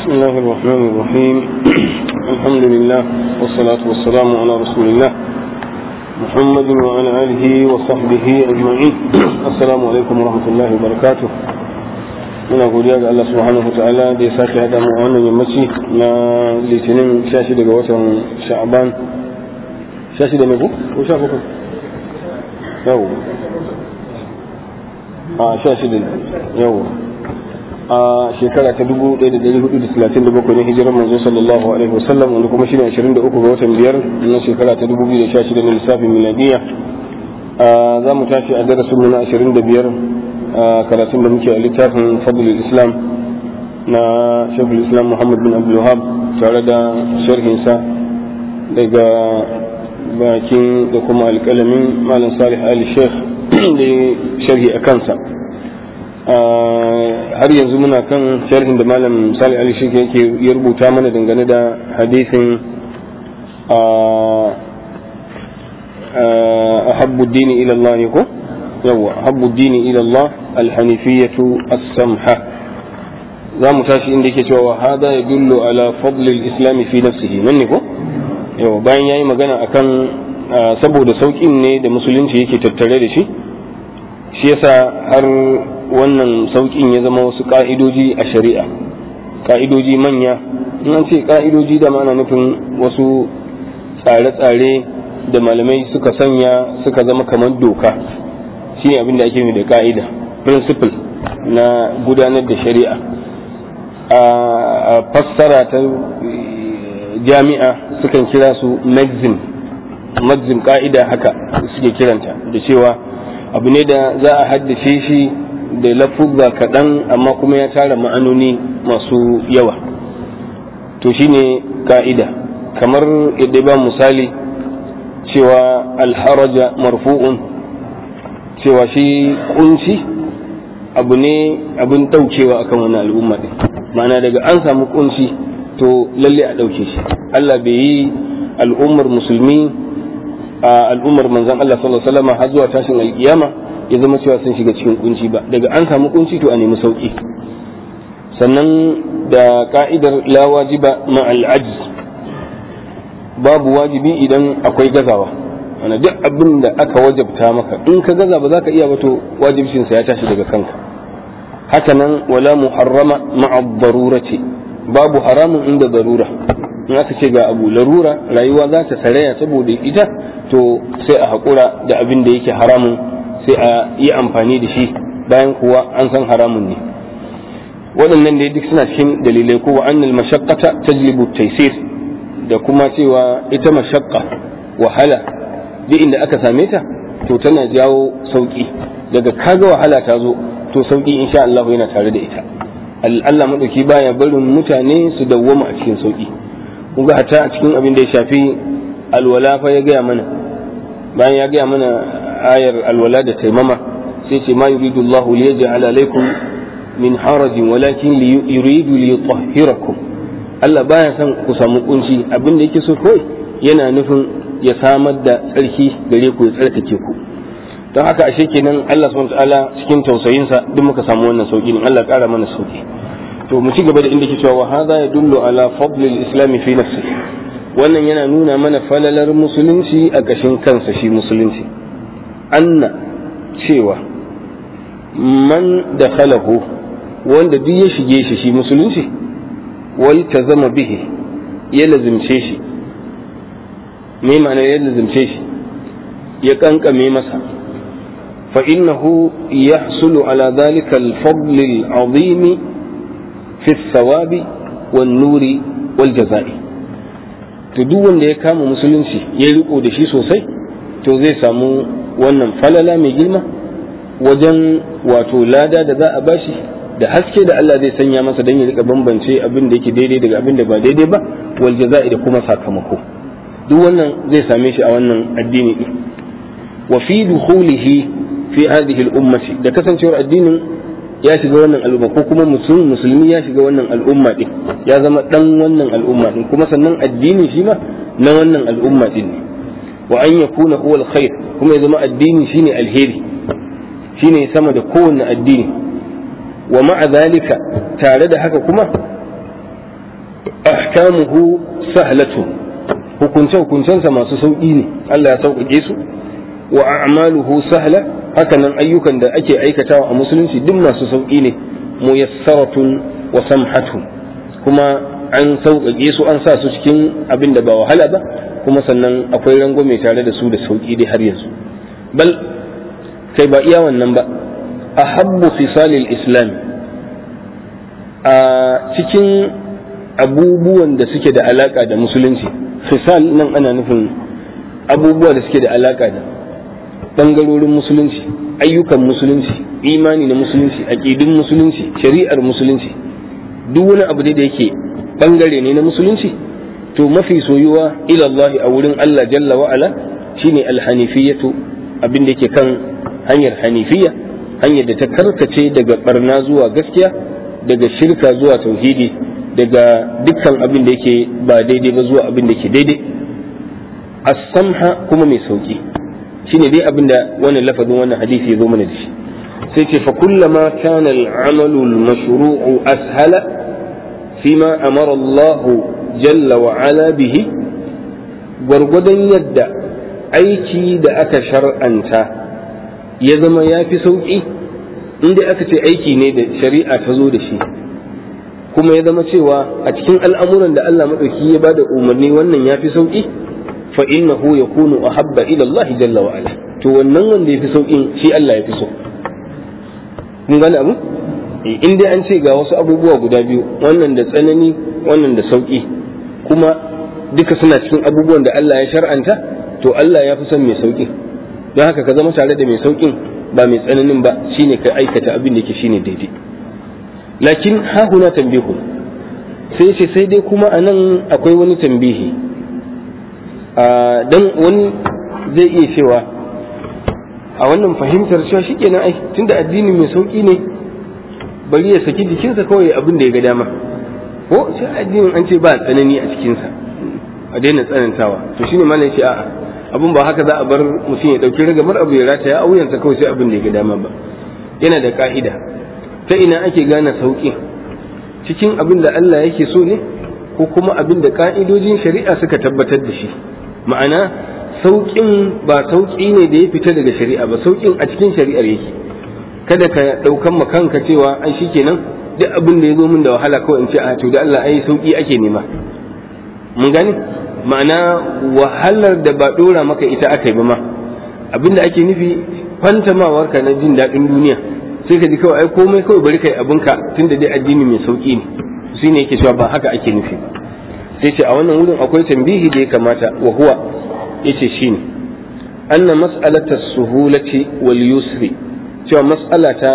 بسم الله الرحمن الرحيم الحمد لله والصلاة والسلام على رسول الله محمد وعلى آله وصحبه أجمعين السلام عليكم ورحمة الله وبركاته muna godiya ga Allah subhanahu wa ta'ala da ya sake haɗa mu wannan yammaci na litinin 16 daga watan sha'aban 16 ne ko ko 17 yau a 16 yau a shekara ta 1437 ne hijirar manzo sallallahu alaihi wasallam wanda kuma shine 23 ga watan biyar na shekara ta 2016 na lissafin miladiya za mu tashi a darasin na 25 karatun da muke a littafin fadlul islam na shekul islam muhammad bin abdul wahab tare da sharhinsa daga bakin da kuma alƙalamin malam salih ali sheikh da sharhi a kansa har yanzu muna kan sharhin da malam salih ali sheikh yake ya rubuta mana dangane da hadisin ahabbu dini ila Allah ko yawa ahabbu dini ila Allah alhanifiyatu as-samha za mu tashi inda yake cewa hada ya dullu ala fadli al-islam fi nafsihi nan ne ko yawa bayan yayi magana akan saboda saukin ne da musulunci yake tattare da shi shi yasa har wannan saukin ya zama wasu ka'idoji a shari'a ka'idoji manya in an ce ka'idoji da ma'ana nufin wasu tsare-tsare da malamai suka sanya suka zama kamar doka shine abin da ake da ka'ida principle na gudanar da shari'a a fassara ta jami'a sukan kira su maxim maxim ka'ida haka suke kiranta da cewa abu ne da za a haddace shi da lafuzza kaɗan amma kuma ya tara ma'anoni masu yawa to shine ka'ida kamar yadda ba misali cewa alharaja marfu'un cewa shi kunci abu ne abin daukewa akan wani al'umma din ma'ana daga an samu kunci to lalle a dauke shi Allah bai yi al'ummar musulmi a al'ummar manzon Allah sallallahu alaihi wasallam har zuwa tashin alkiyama ya zama cewa sun shiga cikin kunci ba daga an samu kunci to a nemi sauki sannan da ka'idar la wajiba ma'al ajz babu wajibi idan akwai gazawa ana duk abin da aka wajabta maka in ka gaza ba za ka iya ba to wajibcinsa ya tashi daga kanka haka nan wala muharrama ma'a darurati babu haramun inda darura in aka ce ga abu larura rayuwa za ta saraya saboda ita to sai a haƙura da abin da yake haramun sai a yi amfani da shi bayan kuwa an san haramun ne waɗannan da duk suna cikin dalilai ko wa annal mashaqqata tajlibu taysir da kuma cewa ita mashaqqa wahala duk inda aka same ta to tana jawo sauki daga kaga wahala ta zo to sauki insha Allah yana tare da ita Allah madauki baya barin mutane su dawwama a cikin sauki kun ga hatta a cikin abin da ya shafi alwala fa ya gaya mana bayan ya gaya mana ayar alwala da taimama sai ce ma yuridu Allah li yaj'ala alaykum min harajin walakin yuridu li yutahhirakum Allah baya son ku samu kunci abin da yake so kawai yana nufin ya samar da tsarki gare ku ya tsarkake ku don haka ashe kenan Allah subhanahu ta'ala cikin tausayinsa duk muka samu wannan sauki ne Allah ƙara mana sauki to mu ci gaba da inda ke cewa wa hadha yadullu ala fadl al-islam fi nafsi wannan yana nuna mana falalar musulunci a kashin kansa shi musulunci anna cewa man dakhalahu wanda duk ya shige shi shi musulunci wal tazama bihi ya lazimce shi me ma'ana ya lazimce shi ya kankame masa fa innahu yahsulu ala dhalika al-fadl al-azim fi thawabi wan nuri wal jazai to duk wanda ya kama musulunci ya riko da shi sosai to zai samu wannan falala mai girma wajen wato lada da za a bashi da haske da Allah zai sanya masa don ya rika bambance abin da yake daidai daga abin da ba daidai ba wal jaza'i da kuma sakamako duk wannan zai same shi a wannan addini din wa fi dukhulihi fi hadhihi al-ummati da kasancewar addinin ya shiga wannan al'umma ko kuma musulmi ya shiga wannan al'umma din ya zama dan wannan al'umma din kuma sannan addini shi ma na wannan al'umma din ne wa an yakuna huwa al-khair kuma ya zama addini shine alheri shine sama da kowanne addini wa ma'a zalika tare da haka kuma ahkamuhu sahlatu hukunce hukuncensa masu sauƙi ne Allah ya sauƙaƙe su wa a'maluhu sahla hakanan ayyukan da ake aikatawa a musulunci duk masu sauƙi ne muyassaratun wa samhatun kuma an sauƙaƙe su an sa su cikin abin da ba wahala ba kuma sannan akwai rangwame tare da su da sauƙi dai har yanzu bal kai ba iya wannan ba ahabbu fisalil islam a cikin abubuwan da suke da alaka da musulunci fisal nan ana nufin abubuwa da suke da alaka da bangarorin musulunci ayyukan musulunci imani na musulunci aƙidun musulunci shari'ar musulunci duk wani abu da yake bangare ne na musulunci to mafi soyuwa ila Allah a wurin Allah jalla wa ala shine alhanifiyatu abin da yake kan hanyar hanifiya hanyar da ta karkace daga barna zuwa gaskiya daga shirka zuwa tauhidi daga dukkan abin da yake ba daidai ba zuwa abin da ke daidai as-samha kuma mai sauki shine dai abin da wannan lafazin wannan hadisi ya zo mana da shi sai ce fa kullama kana al-amalu al-mashru'u ashala fima amara Allah jalla wa ala bihi gwargwadon yadda aiki da aka shar'anta ya zama ya fi sauƙi inda aka ce aiki ne da shari'a ta zo da shi kuma ya zama cewa a cikin al'amuran da Allah maɗauki ya ba da umarni wannan ya fi sauƙi fa innahu yakunu ahabba ila Allah jalla wa ala to wannan wanda ya fi sauƙin shi Allah ya fi so kun gane abu in dai an ce ga wasu abubuwa guda biyu wannan da tsanani wannan da sauƙi kuma duka suna cikin abubuwan da Allah ya shar'anta to Allah ya fi son mai sauƙi don haka ka zama tare da mai sauƙin ba mai tsananin ba shine ka aikata abin da ke shine daidai lakin ha huna tambihu sai ce sai dai kuma anan akwai wani tambihi dan wani zai iya cewa a wannan fahimtar cewa shikenan ai tunda addini mai sauƙi ne bari ya saki jikinsa kawai abin da ya ga dama ko sai addinin an ce ba tsanani a cikinsa a daina tsanantawa to shine malam ya ce a'a abin ba haka za a bar mutum ya dauki ragamar abu ya rataya auyansa kawai sai abin da ya ga dama ba yana da ka'ida ta ina ake gane sauƙin cikin abin da Allah yake so ne ko kuma abin da ka'idojin shari'a suka tabbatar da shi ma'ana sauƙin ba sauƙi ne da ya fita daga shari'a ba sauƙin a cikin shari'ar yake kada ka ɗaukan ma kanka cewa ai shikenan duk abin da ya zo min da wahala kawai in ce a to da Allah ai sauƙi ake nema mun gane ma'ana wahalar da ba dora maka ita aka yi ba ma abinda ake nufi kwantamawar ka na jin daɗin duniya sai ka ji kawai ai komai kawai bari kai abinka tunda dai addini mai sauki ne shi ne yake cewa ba haka ake nufi ba sai ce a wannan wurin akwai tambihi da ya kamata wa huwa yace shine anna mas'alata suhulati wal yusri cewa mas'ala ta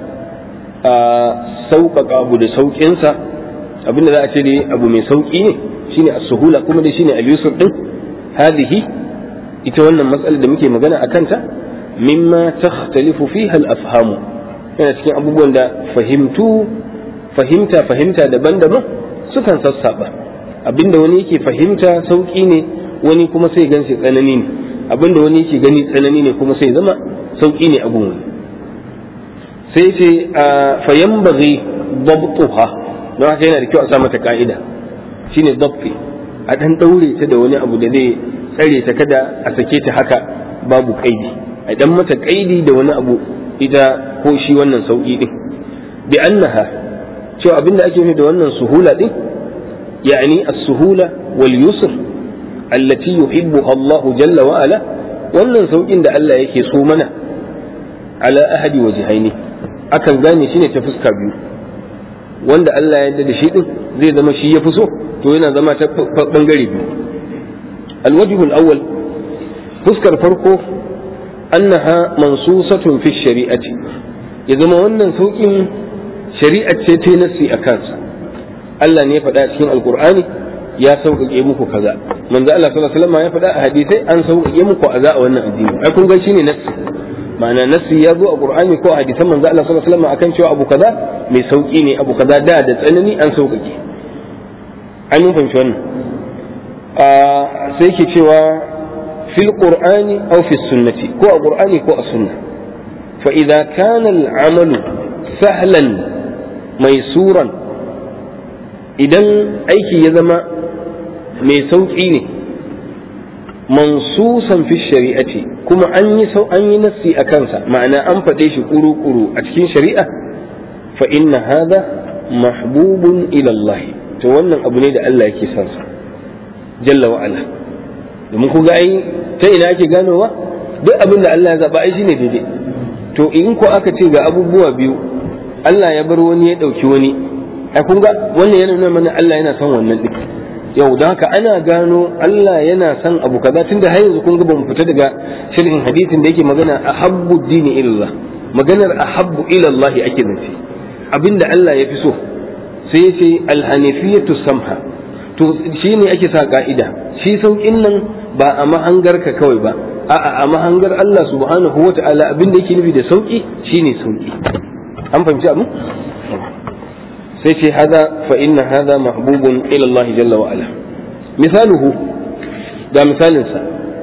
sauƙaƙa abu da sauƙinsa abinda za a ce dai abu mai sauƙi ne shine as-suhula kuma dai shine al-yusr din hadhihi ita wannan matsalar da muke magana a kanta mimma takhtalifu fiha al-afham yana cikin abubuwan da fahimtu fahimta fahimta daban-daban sukan sassaba abinda wani yake fahimta sauki ne wani kuma sai gan shi tsanani ne abinda wani yake gani tsanani ne kuma sai zama sauki ne abun wani sai ce fayanbaghi dabtuha don haka yana da kyau a sa mata ka'ida shine dabbi a dan daure ta da wani abu da zai tsare ta kada a sake ta haka babu kaidi a dan mata kaidi da wani abu ita ko shi wannan sauki din bi annaha cewa abinda ake nufi da wannan suhula din yani as-suhula wal yusr allati yuhibbuha Allahu jalla wa ala wannan saukin da Allah yake so mana ala ahadi wajhaini akan gane shi ne ta fuska biyu wanda Allah ya yarda da shi din zai zama shi ya fi so to yana zama ta bangare biyu alwajibul awwal fuskar farko annaha mansusatun fi shari'ati ya zama wannan saukin shari'a ce ta nasi a kansa Allah ne ya faɗa cikin alkur'ani ya sauƙaƙe muku kaza manzo Allah sallallahu alaihi wasallam ya faɗa a hadisai an sauƙaƙe muku kaza a wannan addini ai kun ga shine nasi ma'ana nasi ya zo a qur'ani ko a hadisan manzo Allah sallallahu alaihi wasallam akan cewa abu kaza mai sauƙi ne abu kaza da da tsanani an sauƙaƙe an mun fahimci wannan sai ke cewa fil qur'ani aw fi sunnati ko a qur'ani ko a sunna fa idza kana al amalu sahlan maisuran idan aiki ya zama mai sauƙi ne mansusan fi shari'ati kuma an yi sau an yi nassi a kansa ma'ana an faɗe shi kuru-kuru a cikin shari'a fa inna hada mahbubun ila Allah to wannan abu ne da Allah yake son sa jalla wa ala domin ku ga ai ta ina ake ganowa duk abin da Allah ya zaba ai shine daidai to in ko aka ce ga abubuwa biyu Allah ya bar wani ya dauki wani ai kun ga wannan yana nuna mana Allah yana son wannan din yau don haka ana gano Allah yana son abu kaza tunda har yanzu kun ga bamu fita daga shirin hadisin da yake magana ahabbu dini ilallah maganar ahabbu ilallah ake zance abinda Allah ya fi so sai ya ce alhanifiyatu samha to shi ne ake sa ka'ida shi saukin nan ba a mahangar ka kawai ba a'a a mahangar Allah subhanahu wa ta'ala abinda yake nufi da sauki shine sauki an fahimci abu sai ce hada fa inna hada mahbubun ila Allah jalla wa ala misaluhu ga misalinsa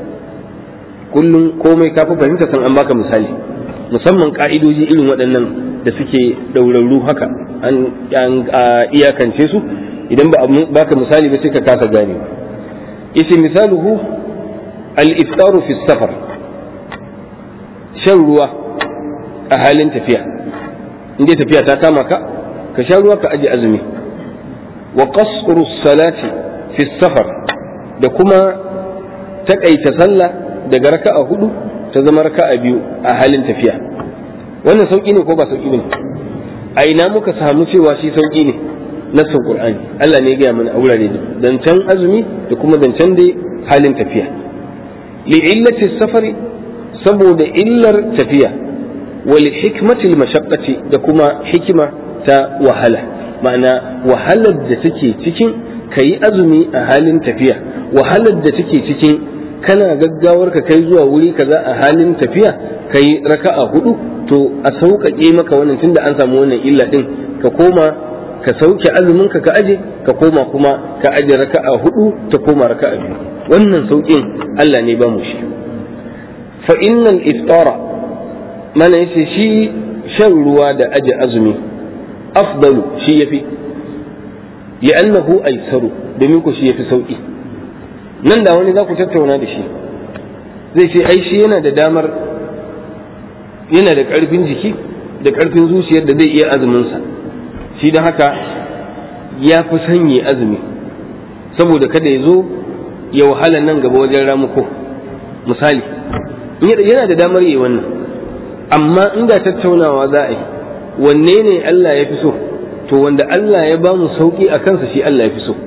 kullum komai ka fi fahimta san an baka misali musamman ka'idoji irin waɗannan da suke ɗaurarru haka an iyakance su idan ba baka misali ba sai ka kasa gane yace misaluhu al-iftaru fi safar shan ruwa a halin tafiya in dai tafiya ta kama ka ka sha ruwa ka aje azumi wa qasru salati fi safar da kuma takaita sallah daga raka'a hudu ta zama raka'a biyu a halin tafiya wannan sauki ne ko ba sauki ne a ina muka samu cewa shi sauki ne nassin qur'ani Allah ne ya gaya mana a wurare zancen azumi da kuma zancen dai halin tafiya li illati safari saboda illar tafiya wal hikmati mashaqqati da kuma hikima ta wahala ma'ana wahalar da take cikin kayi azumi a halin tafiya wahalar da take cikin kana gaggawar ka kai zuwa wuri kaza a halin tafiya kai raka'a hudu to a sauƙaƙe maka wannan tunda an samu wannan illa din ka koma ka sauke azumin ka ka aje ka koma kuma ka aje raka'a hudu ta koma raka'a biyu wannan sauƙin Allah ne ba mu shi fa innal iftara mana yace shi shan ruwa da aje azumi afdalu shi yafi li'annahu aisaru domin ku shi yafi sauki nan da wani za ku tattauna da shi zai ce ai shi yana da damar yana da ƙarfin jiki da ƙarfin zuciyar da zai iya azuminsa shi don haka ya fi sanye azumi saboda kada ya zo ya wahala nan gaba wajen ramuko misali yana da damar yi wannan amma inda tattaunawa za a yi wanne ne Allah ya fi so to wanda Allah ya ba mu sauki a kansa shi Allah ya fi so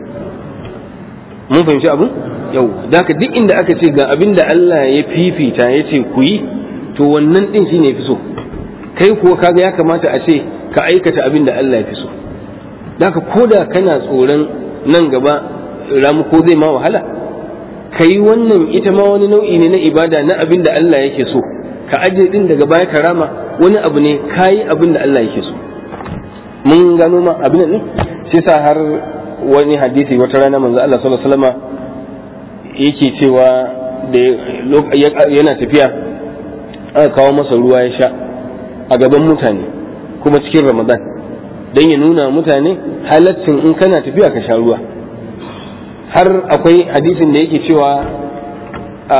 mun fahimci abin yau da duk inda aka ce ga abin da Allah ya fifita ya ce ku yi to wannan din shine ya fi so kai kuwa kaga ya kamata a ce ka aikata abin da Allah ya fi so da ko da kana tsoron nan gaba ramuko zai ma wahala ka yi wannan ita ma wani nau'i ne na ibada na abin da Allah yake so ka aje din daga baya ka rama wani abu ne ka yi abin da Allah yake so mun gano ma abin ne shi sa har wani hadisi wata rana manzo Allah sallallahu alaihi wasallam yake cewa da yana tafiya aka kawo masa ruwa ya sha a gaban mutane kuma cikin Ramadan dan ya nuna mutane halaccin in kana tafiya ka sha ruwa har akwai hadisin da yake cewa a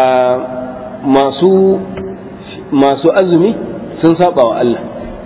masu masu azumi sun saba wa Allah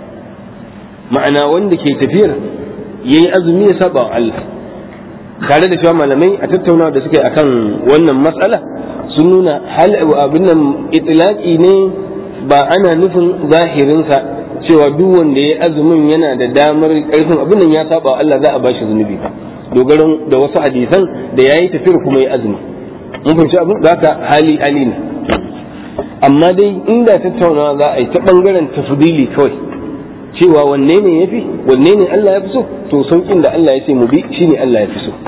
ma'ana wanda ke tafiyar yayi azumi ya saba wa Allah tare da cewa malamai a tattaunawa da suka yi akan wannan matsala sun nuna hal abin nan itlaqi ne ba ana nufin zahirinsa cewa duk wanda ya azumin yana da damar karfin abin nan ya saba wa Allah za a bashi zunubi ba dogaron da wasu hadisan da yayi tafiyar kuma ya azumi mun fahimci abin zaka hali hali ne amma dai inda tattaunawa za a yi ta bangaren tafdili kawai cewa wanne ne yafi wanne ne Allah ya fi so to saukin da Allah ya ce mu bi shine Allah ya fi so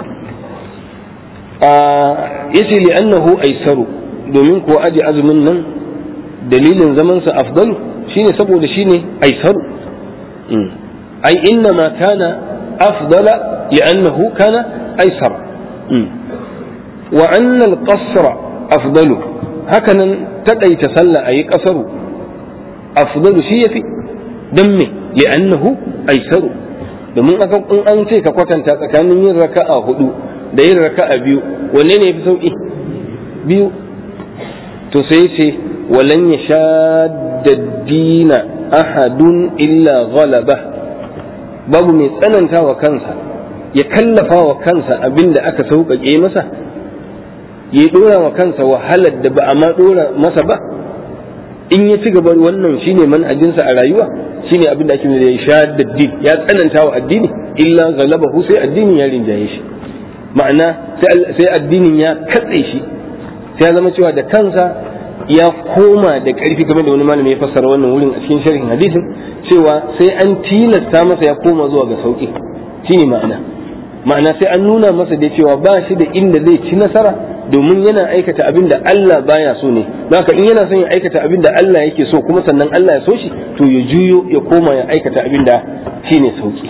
yace li annahu aisaru domin ko aje azumin nan dalilin zaman sa afdalu shine saboda shine aisaru ai inna ma kana afdala li'annahu kana aisara wa anna al-qasra afdalu hakanan takaita sallah ayi kasaru afdalu shi yafi dan me li'annahu aisaru domin aka in an ce ka kwatanta tsakanin yin raka'a hudu da yin raka'a biyu wanne ne yafi sauki biyu to sai ce walan ya shadda dina ahadun illa ghalaba babu mai tsananta wa kansa ya kallafa wa kansa abin da aka sauƙaƙe masa ya ɗora wa kansa wahalar da ba a ma ɗora masa ba in ya ci gaba wannan shine manhajinsa a rayuwa shine abin da ake da ya shadda din ya tsananta wa addini illa galabahu sai addinin ya rinjaye shi ma'ana sai addinin ya katse shi sai ya zama cewa da kansa ya koma da ƙarfi game da wani malami ya fassara wannan wurin a cikin sharhin hadisin cewa sai an tilasta masa ya koma zuwa ga sauki shine ma'ana ma'ana sai an nuna masa da cewa ba shi da inda zai ci nasara domin yana aikata abin da Allah baya so ne haka in yana son ya aikata abin da Allah yake so kuma sannan Allah ya so shi to ya juyo ya koma ya aikata abin da shine sauki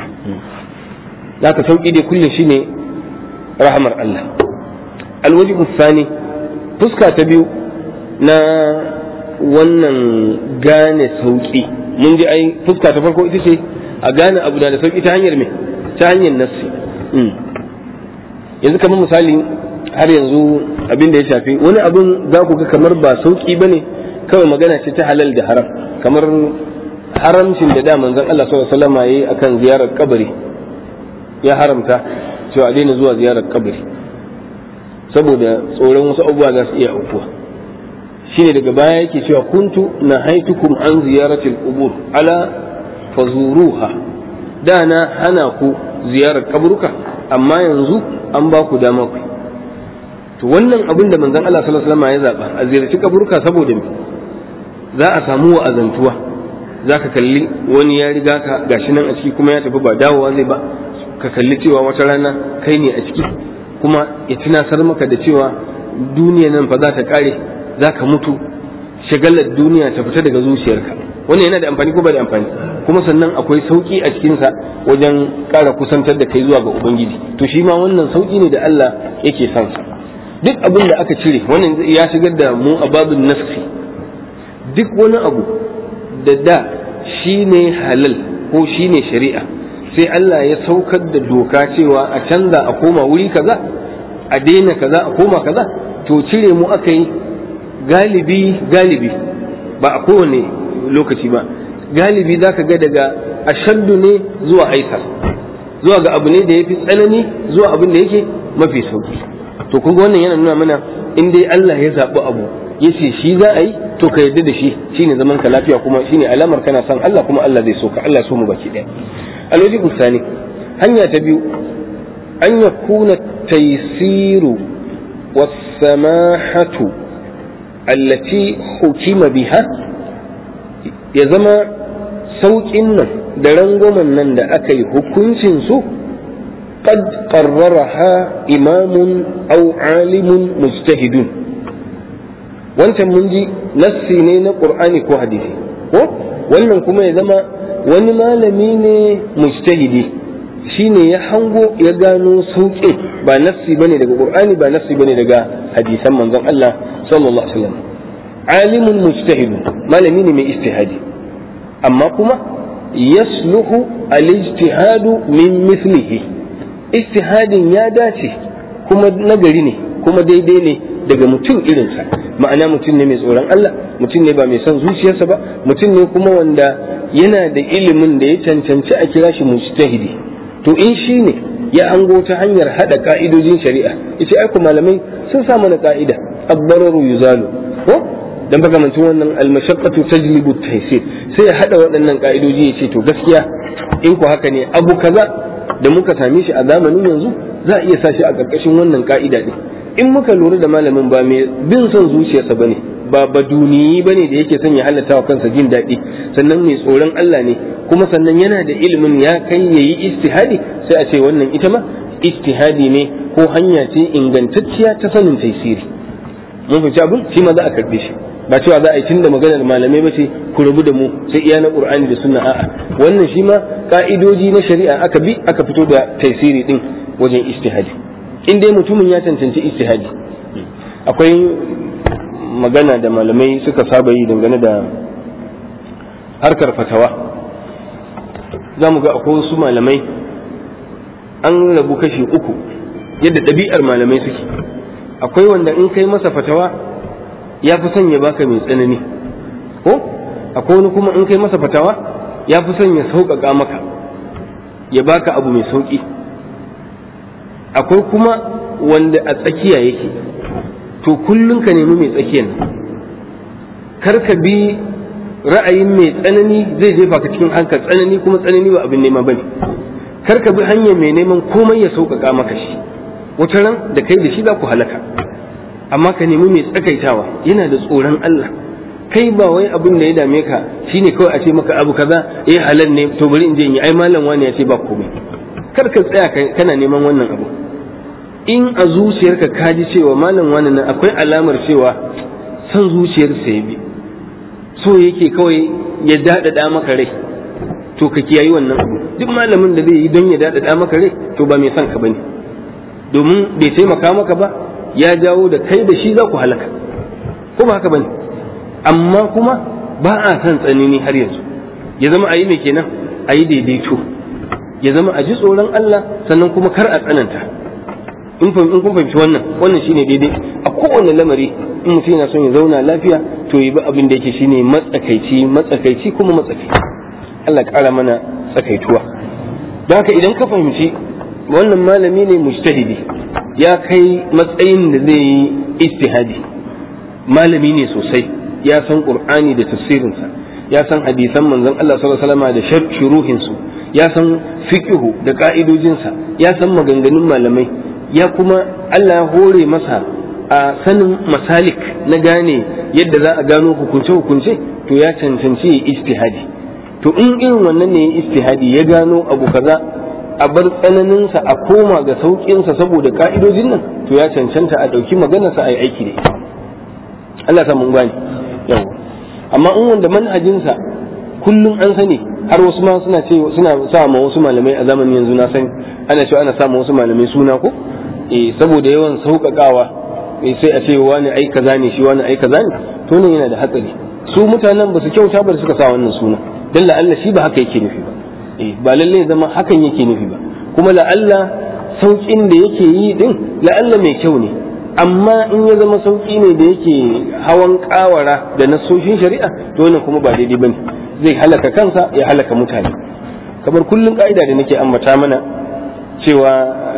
haka sauki dai kullum shine rahamar Allah alwajibu thani fuska ta biyu na wannan gane sauki mun ji ai fuska ta farko ita ce a gane abu da sauki ta hanyar me ta hanyar nassi yanzu kamar misali har yanzu abin da ya shafi wani abin za ku ga kamar ba sauki ba ne kawai magana ce ta halal da haram kamar haramcin da da manzon Allah sallallahu alaihi wasallam yayi akan ziyarar kabari ya haramta cewa a daina zuwa ziyarar kabari saboda tsoron wasu abubuwa za su iya aukuwa shine daga baya yake cewa kuntu na haitukum an ziyaratil qubur ala fazuruha da na hana ku ziyarar kaburuka amma yanzu an ba ku dama ku to wannan abin da manzon Allah sallallahu alaihi wasallam ya zaba a ziyarci kaburuka saboda me za a samu wa'azantuwa za ka kalli wani ya riga ka gashi nan a ciki kuma ya tafi ba dawowa zai ba ka kalli cewa wata rana kai ne a ciki kuma ya tunasar maka da cewa duniya nan fa za ta kare za ka mutu shagalar duniya ta fita daga zuciyarka wannan yana da amfani ko ba da amfani kuma sannan akwai sauki a cikinsa wajen ƙara kusantar da kai zuwa ga ubangiji to shi ma wannan sauki ne da Allah yake son sa duk abin da aka cire wannan ya shigar da mu a babin nafsi duk wani abu da da shi ne halal ko shi ne shari'a sai Allah ya saukar da doka cewa a canza a koma wuri kaza a daina kaza a koma kaza to cire mu aka yi galibi galibi ba a kowane lokaci ba galibi za ka ga daga ashaddu ne zuwa aisar zuwa ga abu ne da ya fi tsanani zuwa abin da yake mafi sauki to kun wannan yana nuna mana in dai Allah ya zaɓi abu ya ce shi za a yi to ka yarda da shi shine zaman ka lafiya kuma shine alamar kana son Allah kuma Allah zai so ka Allah so mu baki ɗaya alwaji usani hanya ta biyu an yakuna taysiru was-samahatu allati hukima biha ya zama sauƙin nan da rangwamen nan da aka yi hukuncin su قد قررها إمام أو عالم مجتهد wancan mun ji nassi ne na ƙur'ani ko hadisi ko wannan kuma ya zama wani malami ne mujtahidi shine ya hango ya gano sauƙin ba nassi bane daga ƙur'ani ba nassi bane daga hadisan manzon Allah sallallahu alaihi wasallam alimun mujtahidun malami ne mai istihadi amma kuma yasluhu al-ijtihadu min mithlihi istihadin ya dace kuma nagari ne kuma daidai ne daga mutum irinsa ma'ana mutum ne mai tsoron Allah mutum ne ba mai son zuciyarsa ba mutum ne kuma wanda yana da ilimin da ya cancanci a kira shi mujtahidi to in shi ne ya ango ta hanyar hada ka'idojin shari'a yace ai malamai sun sa mana ka'ida ad-dararu yuzalu ko dan baka wannan al-mashaqqatu tajlibu at-taysir sai ya hada waɗannan ka'idoji yace to gaskiya in ku haka ne abu kaza da muka same shi a zamanin yanzu za a iya sa shi a ƙarƙashin wannan ka'ida ɗin in muka lura da malamin ba mai bin son zuciyarsa ba ne ba baduniyi ba ne da yake son ya halatta wa kansa jin daɗi sannan mai tsoron Allah ne kuma sannan yana da ilimin ya kai ya yi istihadi sai a ce wannan ita ma istihadi ne ko hanya ce ingantacciya ta sanin taisiri mun fahimci abin shi ma za a karɓe shi ba cewa za a yi tun da maganar malamai ba ce ku rabu da mu sai iya na qur'ani da sunna a'a wannan shi ma ka'idoji na shari'a aka bi aka fito da taisiri din wajen istihadi in dai mutumin ya cancanci istihadi akwai magana da malamai suka saba yi dangane da harkar fatawa za mu ga akwai wasu malamai an rabu kashi uku yadda ɗabi'ar malamai suke akwai wanda in kai masa fatawa ya fi son ya baka mai tsanani ko akwai wani kuma in kai masa fatawa ya fi son ya sauƙaƙa maka ya baka abu mai sauƙi akwai kuma wanda a tsakiya yake to kullum ka nemi mai tsakiyan kar ka bi ra'ayin mai tsanani zai jefa ka cikin hankal tsanani kuma tsanani ba abin nema bane kar ka bi hanyar mai neman komai ya sauƙaƙa maka shi wata ran da kai da shi za ku halaka amma ka nemi mai tsakaitawa yana da tsoron Allah kai ba wai abin da ya dame ka shine kawai a ce maka abu kaza eh halal ne to bari in je in yi ai malam wani ya ce ba komai kar ka tsaya kana neman wannan abu in a zuciyarka ka ji cewa malam wani nan akwai alamar cewa san zuciyarsa ya bi so yake kawai ya daɗaɗa maka rai to ka kiyayi wannan abu duk malamin da zai yi don ya daɗaɗa maka rai to ba mai son ka bane domin bai taimaka maka ba ya jawo da kai da shi za ku halaka ko ba haka bane amma kuma ba a son tsanani har yanzu ya zama a yi mai kenan a yi daidaito ya zama a ji tsoron Allah sannan kuma kar a tsananta in kun fahimci wannan wannan shine daidai a kowane lamari in mutum yana son ya zauna lafiya to yi ba abin da yake shine matsakaici matsakaici kuma matsakaici Allah ƙara mana tsakaituwa don haka idan ka fahimci wannan malami ne mujtahidi ya kai matsayin da zai yi istihadi malami ne sosai ya san qur'ani da tafsirinsa ya san hadisan manzon Allah sallallahu alaihi wasallam da shuruhin su ya san fiqhu da ka'idojinsa ya san maganganun malamai ya kuma Allah ya hore masa a sanin masalik na gane yadda za a gano hukunce-hukunce to ya cancanci ya istihadi to in irin wannan ne ya istihadi ya gano abu kaza a bar tsananinsa a koma ga sauƙinsa saboda ka'idojin nan to ya cancanta a ɗauki maganarsa a yi aiki da ita Allah sa mun gane yau amma in wanda manhajinsa kullum an sani har wasu ma suna ce suna sa ma wasu malamai a zamanin yanzu na sani ana cewa ana sa ma wasu malamai suna ko eh saboda yawan sauƙaƙawa eh sai a ce wani ai kaza ne shi wani ai kaza ne to ne yana da hatsari su mutanen ba su kyauta ba da suka sa wannan suna dan la'alla shi ba haka yake nufi ba eh ba lalle zama hakan yake nufi ba kuma la'alla sauƙin da yake yi din la'alla mai kyau ne amma in ya zama sauƙi ne da yake hawan ƙawara da nasoshin shari'a to wannan kuma ba daidai bane zai halaka kansa ya halaka mutane kamar kullum ka'ida da nake ambata mana cewa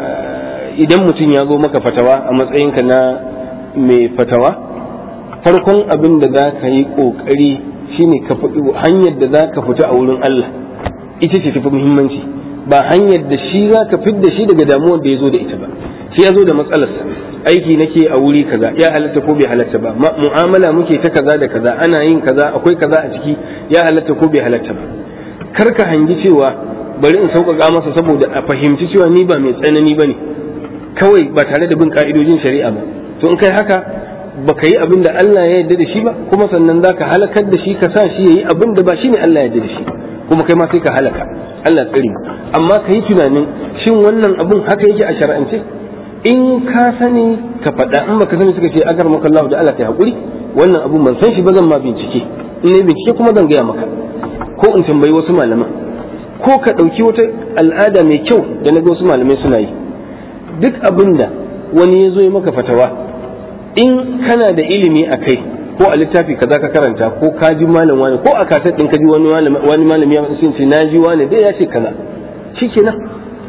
idan mutum ya zo maka fatawa a matsayinka na mai fatawa farkon abin da za ka yi ƙoƙari shine ka faɗi hanyar da za ka fita a wurin Allah ita ce tafi muhimmanci ba hanyar da shi za ka fidda shi daga damuwar da ya zo da ita ba shi ya zo da matsalarsa aiki nake a wuri kaza ya halatta ko bai halatta ba mu'amala muke ta kaza da kaza ana yin kaza akwai kaza a ciki ya halatta ko bai halatta ba kar ka hangi cewa bari in sauƙaƙa masa saboda a fahimci cewa ni ba mai tsanani ba ne kawai ba tare da bin ka'idojin shari'a ba to in kai haka ba ka yi abin da Allah ya yarda da shi ba kuma sannan za ka halakar da shi ka sa shi ya yi abin da ba shi ne Allah ya yarda da shi kuma kai ma sai ka halaka Allah tsari amma ka yi tunanin shin wannan abun haka yake a shar'ance in ka sani ka faɗa in baka sani suka ce agar maka Allah da Allah kai hakuri wannan abun ban san shi ba zan ma bincike in ne bincike kuma zan gaya maka ko in tambayi wasu malaman ko ka ɗauki wata al'ada mai kyau da na ga wasu malamai suna yi duk abin da wani ya zo ya maka fatawa in kana da ilimi a kai ko a littafi kaza ka karanta ko ka ji malam wani ko a kasar ɗin ka ji wani malami ya sun ce na ji wani dai ya ce kaza shikenan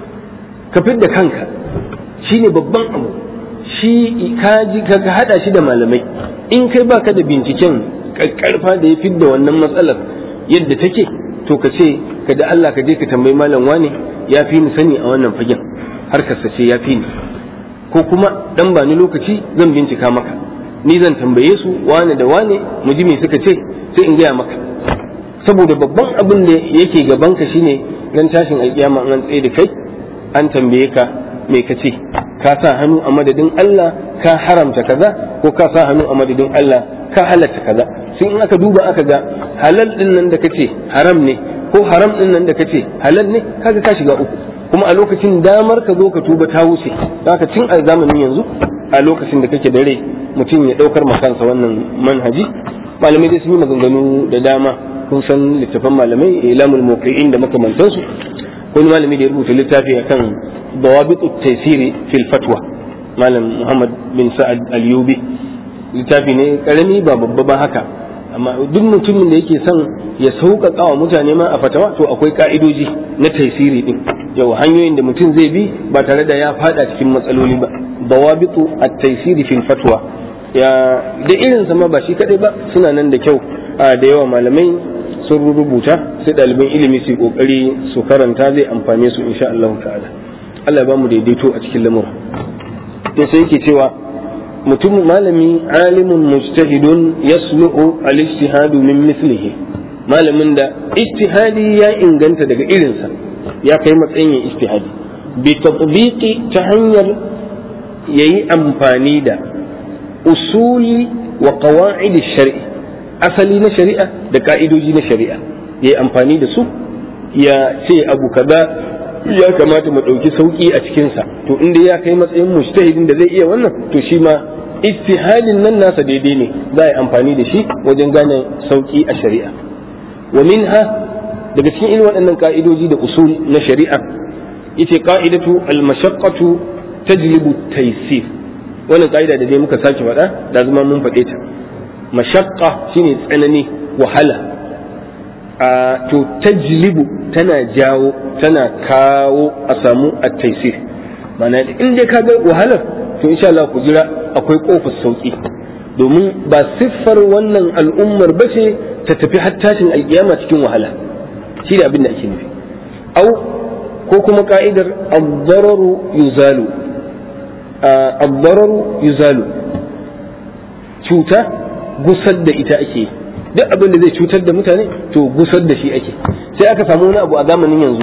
ka fidda kanka shine babban abu shi ka ji ka hada shi da malamai in kai baka da binciken karfa da ya fidda wannan matsalar yadda take to ka ce ka da Allah ka je ka tambayi malam wani ya fi ni sani a wannan fagen har ka sace ya fi ni ko kuma dan ba ni lokaci zan bincika maka ni zan tambaye su wane da wane mu ji me suka ce sai in gaya maka saboda babban abin da yake gaban ka shine ran tashin alkiyama an tsaye da kai an tambaye ka me ka ce ka sa hannu a madadin Allah ka haramta kaza ko ka sa hannu a madadin Allah ka halatta kaza sai in aka duba aka ga halal din nan da kace haram ne ko haram din nan da kace halal ne kaga ka shiga uku kuma a lokacin damar ka zo ka tuba ta wuce haka tun a zamanin yanzu a lokacin da kake dare mutum ya daukar makansa wannan manhaji malamai dai sun yi maganganu da dama kun san littafan malamai ilamul muqiin da makamantansu wani malami da ya rubuta littafi akan dawabit taysiri fil fatwa malam muhammad bin sa'ad al-yubi littafi ne karami ba babba ba haka amma duk mutumin da yake son ya sauƙaƙa wa mutane ma a fatawa to akwai ka'idoji na taisiri din yau hanyoyin da mutum zai bi ba tare da ya fada cikin matsaloli ba dawabitu at-taisiri fil fatwa ya da irin sama ba shi kadai ba suna nan da kyau da yawa malamai sun rubuta sai ɗaliban ilimi su kokari su karanta zai amfane su insha Allah ta'ala Allah ya ba mu daidaito a cikin lamura to sai yake cewa mutum malami alimun mujtahidun yaslu'u al-ijtihadu min mislihi malamin da ijtihadi ya inganta daga irinsa ya kai matsayin yin ijtihadi bi tatbiqi ta hanyar yayi amfani da usuli wa qawaid shari asali na shari'a da ka'idoji na shari'a yayi amfani da su ya ce abu kaza ya kamata mu ɗauki sauƙi a cikinsa to inda ya kai matsayin mujtahidin da zai iya wannan to shi ma ijtihadin nan nasa daidai ne za a yi amfani da shi wajen gane sauƙi a shari'a wa minha daga cikin irin waɗannan ka'idoji da usul na shari'a yace qa'idatu al-mashaqqatu tajlibu taysir wannan ka'ida da dai muka sake faɗa da zama mun faɗe ta mashaqqa shine tsanani wahala to tajlibu tana jawo tana kawo a samu a taisir mana in dai ka ga wahalar to insha Allah ku jira akwai kofar sauki domin ba siffar wannan al'ummar ba ce ta tafi har tashin alkiyama cikin wahala shi da abin da ake nufi au ko kuma ka'idar ad-dararu yuzalu ad-dararu yuzalu cuta gusar da ita ake yi duk abin da zai cutar da mutane to gusar da shi ake sai aka samu wani abu a zamanin yanzu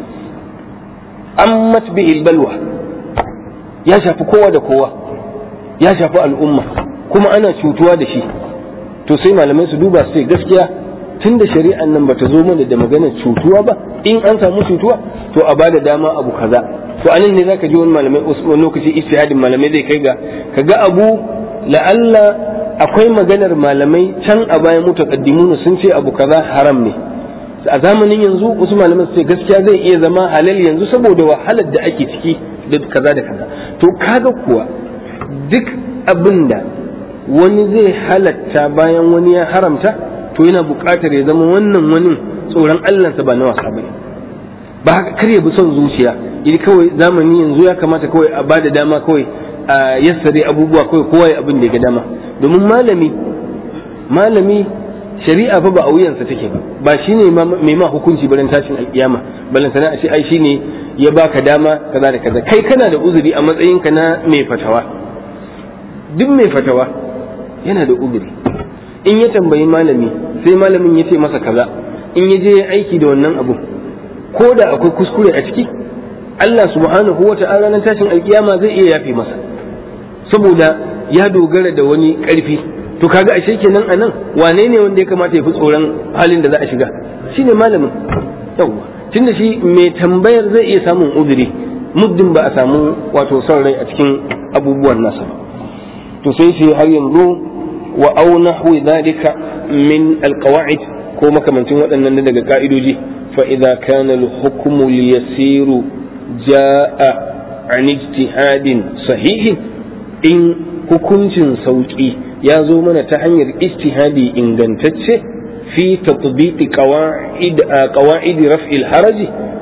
an matbi balwa ya shafi kowa da kowa ya shafi al'umma kuma ana cutuwa da shi to sai malamai su duba su gaskiya tun da shari'an nan bata zo mana da maganar cutuwa ba in an samu cutuwa to a bada dama abu kaza to anan ne zaka ji wani malamai wani lokaci istihadin malamai zai kai ga kaga abu la'alla akwai maganar malamai can a bayan mutaqaddimuna sun ce abu kaza haram ne a zamanin yanzu wasu malaman su ce gaskiya zai iya zama halal yanzu saboda wahalar da ake ciki da kaza da kaza to kaga kuwa duk abin da wani zai halatta bayan wani ya haramta to yana buƙatar ya zama wannan wani tsoron Allahnsa ba na wasa bane ba haka kar ya bi son zuciya idan kawai zamani yanzu ya kamata kawai a bada dama kawai a yassare abubuwa kawai kowa ya abin da ya ga dama domin malami malami shari'a fa ba a wuyansa take ba ba shine mai ma hukunci barin tashin alkiyama balan sana a ce ai shine ya baka dama kaza da kaza kai kana da uzuri a matsayinka na mai fatawa duk mai fatawa yana da uzuri in ya tambayi malami sai malamin ya ce masa kaza in ya je ya aiki da wannan abu ko da akwai kuskure a ciki Allah subhanahu wa ta'ala na tashin alkiyama zai iya yafe masa saboda ya dogara da wani karfi to kaga ashe kenan anan wane ne wanda ya kamata ya fi tsoron halin da za a shiga shine malamin yawwa tunda shi mai tambayar zai iya samun uzuri muddin ba a samu wato son rai a cikin abubuwan nasa ba to sai shi har yanzu wa au nahwi dhalika min alqawaid ko makamancin waɗannan daga ka'idoji fa idza kana al-hukmu liyasiru jaa an ijtihadin sahihin in hukuncin sauki ya zo mana ta hanyar ijtihadi ingantacce fi tatbiqi qawaid qawaid raf'i al-haraj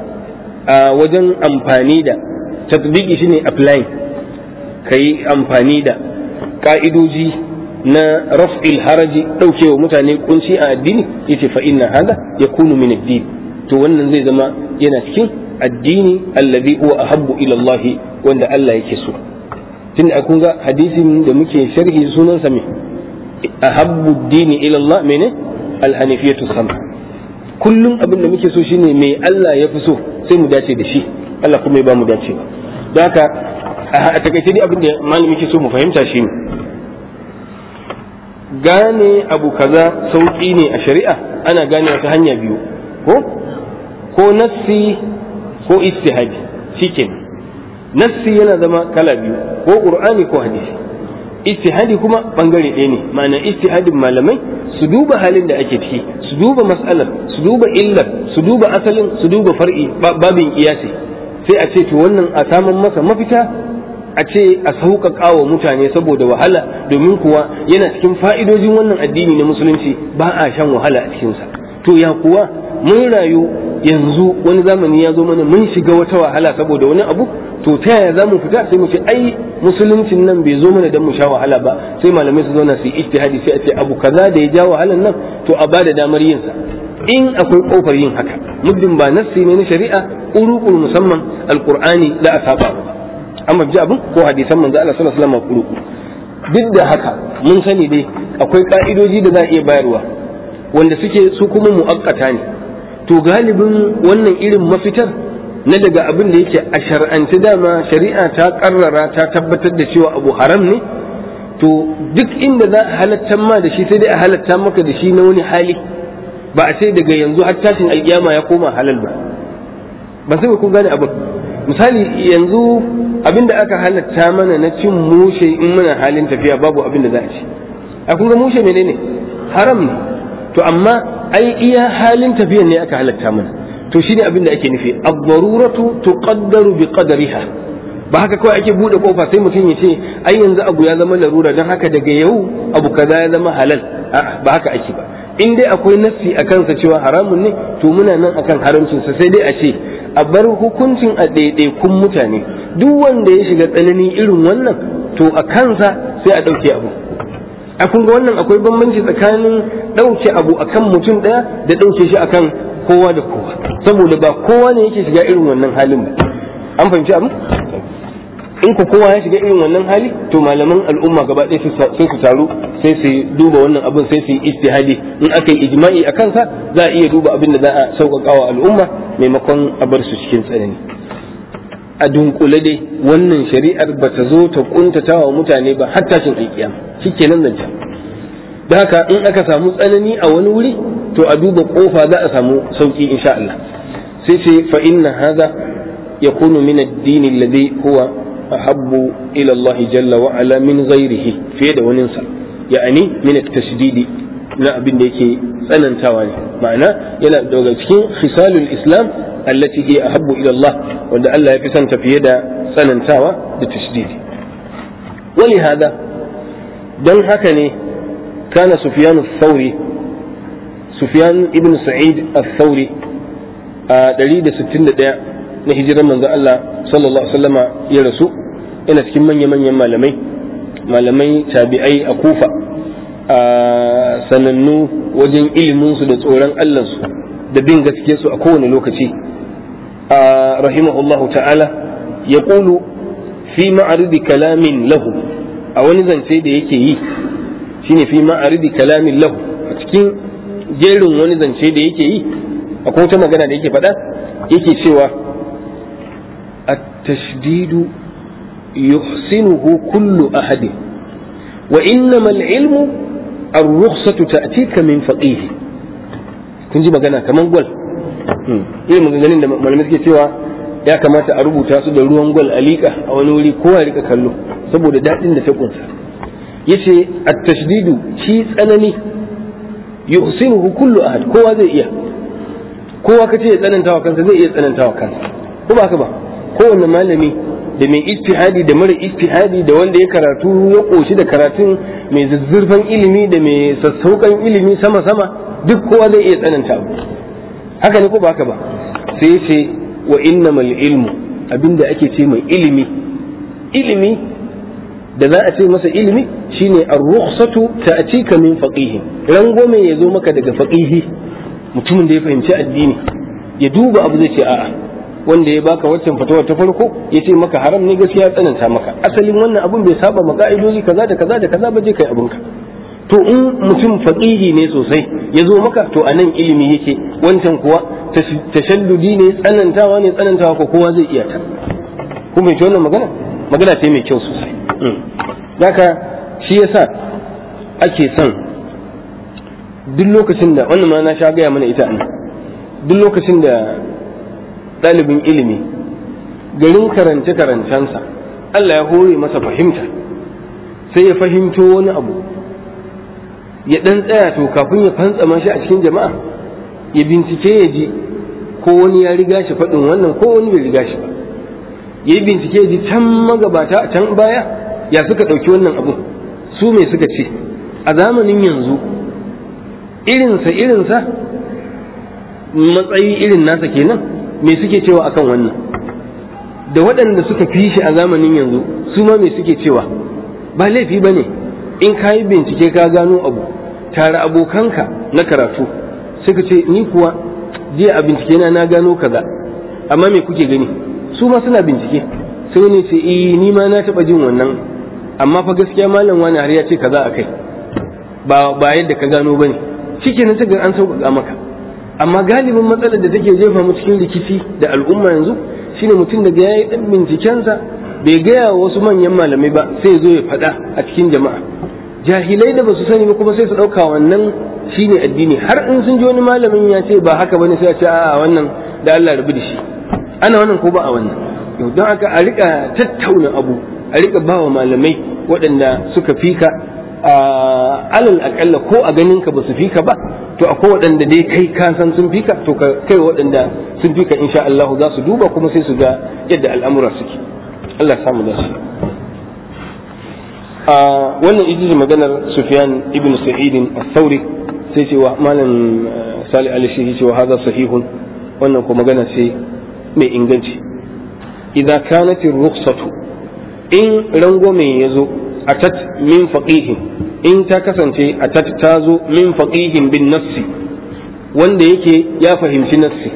a wajen amfani da tatbiqi shine applying kai amfani da ka'idoji na raf'il haraji daukewa mutane kunci a addini yace fa inna hada yakunu min ad-din to wannan zai zama yana cikin addini alladhi huwa ahabbu ila Allah wanda Allah yake so tun da kun ga hadisin da muke sharhi sunan sa me ahabbu ad-dini ila Allah mene al-hanifiyatu sama kullum abin da muke so shine me Allah ya fi so sai mu dace da shi Allah kuma ya ba mu dace ba don haka a takaice dai abin da malami ke so mu fahimta shi ne gane abu kaza sauƙi ne a shari'a ana gane ta hanya biyu ko ko nassi ko istihadi shikenan nassi yana zama kala biyu ko qur'ani ko hadisi istihadi kuma bangare ɗaya ne ma'ana istihadin malamai su duba halin da ake ciki su duba mas'alar su duba illar su duba asalin su duba far'i babin kiyasi sai a ce to wannan a samun masa mafita a ce a sauƙaƙa wa mutane saboda wahala domin kuwa yana cikin fa'idojin wannan addini na musulunci ba a shan wahala a cikinsa to ya kuwa mun rayu yanzu wani zamani ya zo mana mun shiga wata wahala saboda wani abu to ta yaya za mu fita sai mu ce ai musuluncin nan bai zo mana don mu sha wahala ba sai malamai su zauna su yi ijtihadi sai a ce abu kaza da ya ja wahalan nan to a bada damar yin sa in akwai kofar yin haka muddin ba nassi ne na shari'a urukul musamman alqur'ani da a saba ba amma ji abin ko hadisan manzo Allah sallallahu alaihi wasallam uruku duk da haka mun sani dai akwai ka'idoji da za a iya bayarwa wanda suke su kuma mu'akkata ne to galibin wannan irin mafitar na daga abin da yake a shar'anci dama shari'a ta karrara ta tabbatar da cewa abu haram ne to duk inda za a halatta ma da shi sai dai a halatta maka da shi na wani hali ba a sai daga yanzu har tashin alkiyama ya koma halal ba ba sai ku gane abin misali yanzu abin da aka halatta mana na cin mushe in muna halin tafiya babu abin da za a ci a kun ga mushe menene haram ne to amma ai iya halin tafiyan ne aka halatta mana to shine abin da ake nufi ad-daruratu tuqaddaru bi qadariha ba haka kawai ake bude kofa sai mutum ya ce ai yanzu abu ya zama larura don haka daga yau abu kaza ya zama halal a'a ba haka ake ba in dai akwai nassi a kansa cewa haramun ne to muna nan akan haramcinsa sai dai a ce a bar hukuncin a ɗaiɗaikun mutane duk wanda ya shiga tsanani irin wannan to a kansa sai a ɗauke abu a kun ga wannan akwai bambanci tsakanin ɗauke abu akan mutum ɗaya da ɗauke shi akan kowa da kowa saboda ba kowa ne yake shiga irin wannan halin ba an fahimci abu in ku kowa ya shiga irin wannan hali to malaman al'umma gaba ɗaya sai su taru sai su duba wannan abin sai su yi ijtihadi in aka yi ijma'i a kansa za a iya duba abin da za a sauƙaƙa wa al'umma maimakon a bar su cikin tsanani a dunkule dai wannan shari'ar ba ta zo ta kuntata wa mutane ba har tashin alkiyama shikenan zance da haka in aka samu tsanani a wani wuri to a duba kofa za a samu sauki insha Allah sai ce fa inna hadha yakunu min ad-din alladhi huwa ahabbu ila Allah jalla wa ala min ghairihi fiye da waninsa ya'ani min at-tashdidi na abin da yake tsanantawa ne ma'ana yana daga cikin khisalul islam allati hiya ahabbu ila Allah wanda Allah ya fi son fiye da tsanantawa da tashdidi wali hada don haka ne kana sufyan ath-thawri sufyan ibn sa'id ath-thawri a 161 na hijirar manzo Allah sallallahu alaihi wasallama ya rasu yana cikin manya-manyan malamai malamai tabi'ai a kufa a sanannu wajen iliminsu da tsoron Allahnsu da bin gaske su a kowane lokaci a rahimahullahu ta'ala ya ƙulu fi ma'aridi kalamin lahu a wani zance da yake yi shine fi ma'aridi kalamin lahu a cikin jerin wani zance da yake yi akwai wata magana da yake faɗa yake cewa التشديد يحسنه كل أحد وإنما العلم الرخصة تأتيك من فقيه kun ji magana kaman gwal irin maganganun da malamai suke cewa ya kamata a rubuta su da ruwan gwal a liƙa a wani wuri kowa rika kallo saboda daɗin da ta kunsa yace at-tashdidu shi tsanani yuhsinuhu kullu ahad kowa zai iya kowa kace ya tsanantawa kansa zai iya tsanantawa kansa ko ba haka ba kowane malami da mai istihadi da mara istihadi da wanda ya karatu ya koshi da karatun mai zazzurfan ilimi da mai sassauƙan ilimi sama-sama duk kowa zai iya tsananta abu haka ne ko ba haka ba sai ce wa innamal ilmu abinda ake ce mai ilimi ilimi da za a ce masa ilimi shine ar-rukhsatu ta'tika min faqihi rangwame ya zo maka daga faqihi mutumin da ya fahimci addini ya duba abu zai ce a'a wanda ya baka waccan fatawar ta farko ya ce maka haram ne gaskiya tsananta maka asalin wannan abun bai saba ma ka'idoji kaza da kaza da kaza ba je kai abunka to in mutum faqihi ne sosai ya zo maka to anan ilimi yake wancan kuwa tashaddudi ne tsanantawa ne tsanantawa ko kowa zai iya ta kuma bai wannan magana magana ce mai kyau sosai haka shi yasa ake son duk lokacin da wannan ma na sha gaya mana ita nan duk lokacin da ɗalibin ilimi garin karance-karancensa Allah ya hore masa fahimta sai ya fahimto wani abu ya dan tsaya to kafin ya fantsama shi a cikin jama'a ya bincike ya ji ko wani ya riga shi faɗin wannan ko wani bai riga shi ba ya yi bincike ya ji can magabata a can baya ya suka ɗauki wannan abu su me suka ce a zamanin yanzu irinsa irinsa matsayi irin nasa kenan me suke cewa akan wannan da waɗanda suka fi shi a zamanin yanzu su ma me suke cewa ba laifi ba ne in ka yi bincike ka gano abu tare abokanka na karatu suka ce ni kuwa jiya a bincike na na gano kaza amma me kuke gani su ma suna bincike sai wani ce eh ni ma na taɓa jin wannan amma fa gaskiya malam wani har ya ce kaza akai ba ba yadda ka gano bane shikenan ta ga an sauƙaƙa maka amma galibin matsalar da take jefa mu cikin rikici da al'umma yanzu shine mutum daga yayi dan bincikensa bai gaya wa wasu manyan malamai ba sai zo ya faɗa a cikin jama'a jahilai da basu sani ba kuma sai su ɗauka wannan shine addini har in sun ji wani malamin ya ce ba haka bane sai a ce a wannan da Allah rabu da shi ana wannan ko ba a wannan yau don haka a rika tattauna abu a rika ba wa malamai waɗanda suka fika a alal akalla ko a ganin ka ba su fika ba to akwai waɗanda dai kai ka san sun fika to ka kai waɗanda sun fika insha Allah za su duba kuma sai su ga yadda al'amura suke Allah ya samu da shi a wannan ita maganar Sufyan ibn Sa'id al-Thawri sai cewa malam Salih al-Shehi cewa hada sahihun wannan ko magana ce mai inganci idza kanat ar-rukhsatu in rangwame yazo atat min faqihin in ta kasance atat ta zo min faqihin bin nassi wanda yake ya fahimci nassi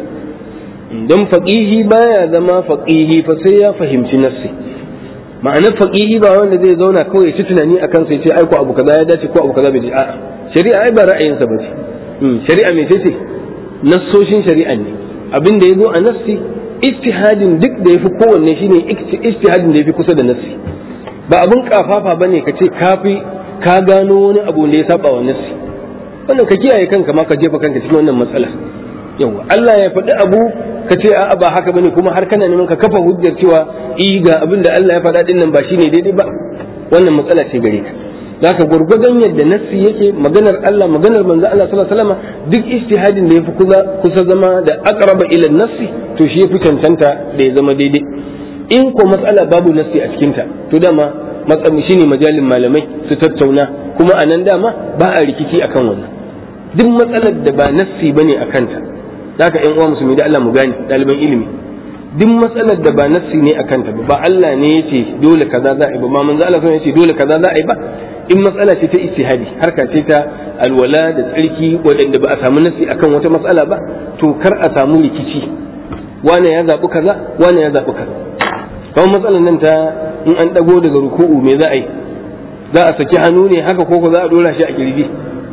dan faqihi baya zama faqihi fa sai ya fahimci nassi ma'anar faqihi ba wanda zai zauna kawai ya ci tunani akan sai ce ai ko abu kaza ya dace ko abu kaza bai dace a'a shari'a ai ba ra'ayinsa ba ce shari'a me ce nassoshin shari'a ne abin da ya zo a nassi istihadin duk da ya fi kowanne shine istihadin da ya fi kusa da nassi ba abin kafafa ba ne ka ce kafi ka gano wani abu da ya saba wa nassi wannan ka kiyaye kanka ma ka jefa kanka cikin wannan matsala yawa Allah ya faɗi abu ka ce a'a ba haka bane kuma har kana neman ka kafa hujjar cewa i ga abin da Allah ya faɗa din nan ba shine daidai ba wannan matsala ce gare ka zaka gurgurdan yadda nassi yake maganar Allah maganar manzo Allah sallallahu alaihi wasallam duk ijtihadin da yafi kusa kusa zama da aqraba ila nassi to shi yafi cancanta da ya zama daidai in ko matsala babu nassi a cikin ta to dama matsami shine majalin malamai su tattauna kuma anan dama ba a rikici akan wannan duk matsalar da ba nassi bane akan ta zaka ƴan uwa musulmi da Allah mu gane ɗaliban ilimi duk matsalar da ba nassi ne akan ta ba Allah ne yace dole kaza za a yi ba ma manzo Allah ya ce dole kaza za a yi ba in matsala ce ta ijtihadi harka ce ta alwala da tsarki waɗanda ba a samu nassi akan wata matsala ba to kar a samu rikici wane ya zaɓi kaza wane ya zaɓi kaza kamar matsalar nan ta in an ɗago daga ruku'u me za a yi za a saki hannu ne haka ko za a dora shi a kirji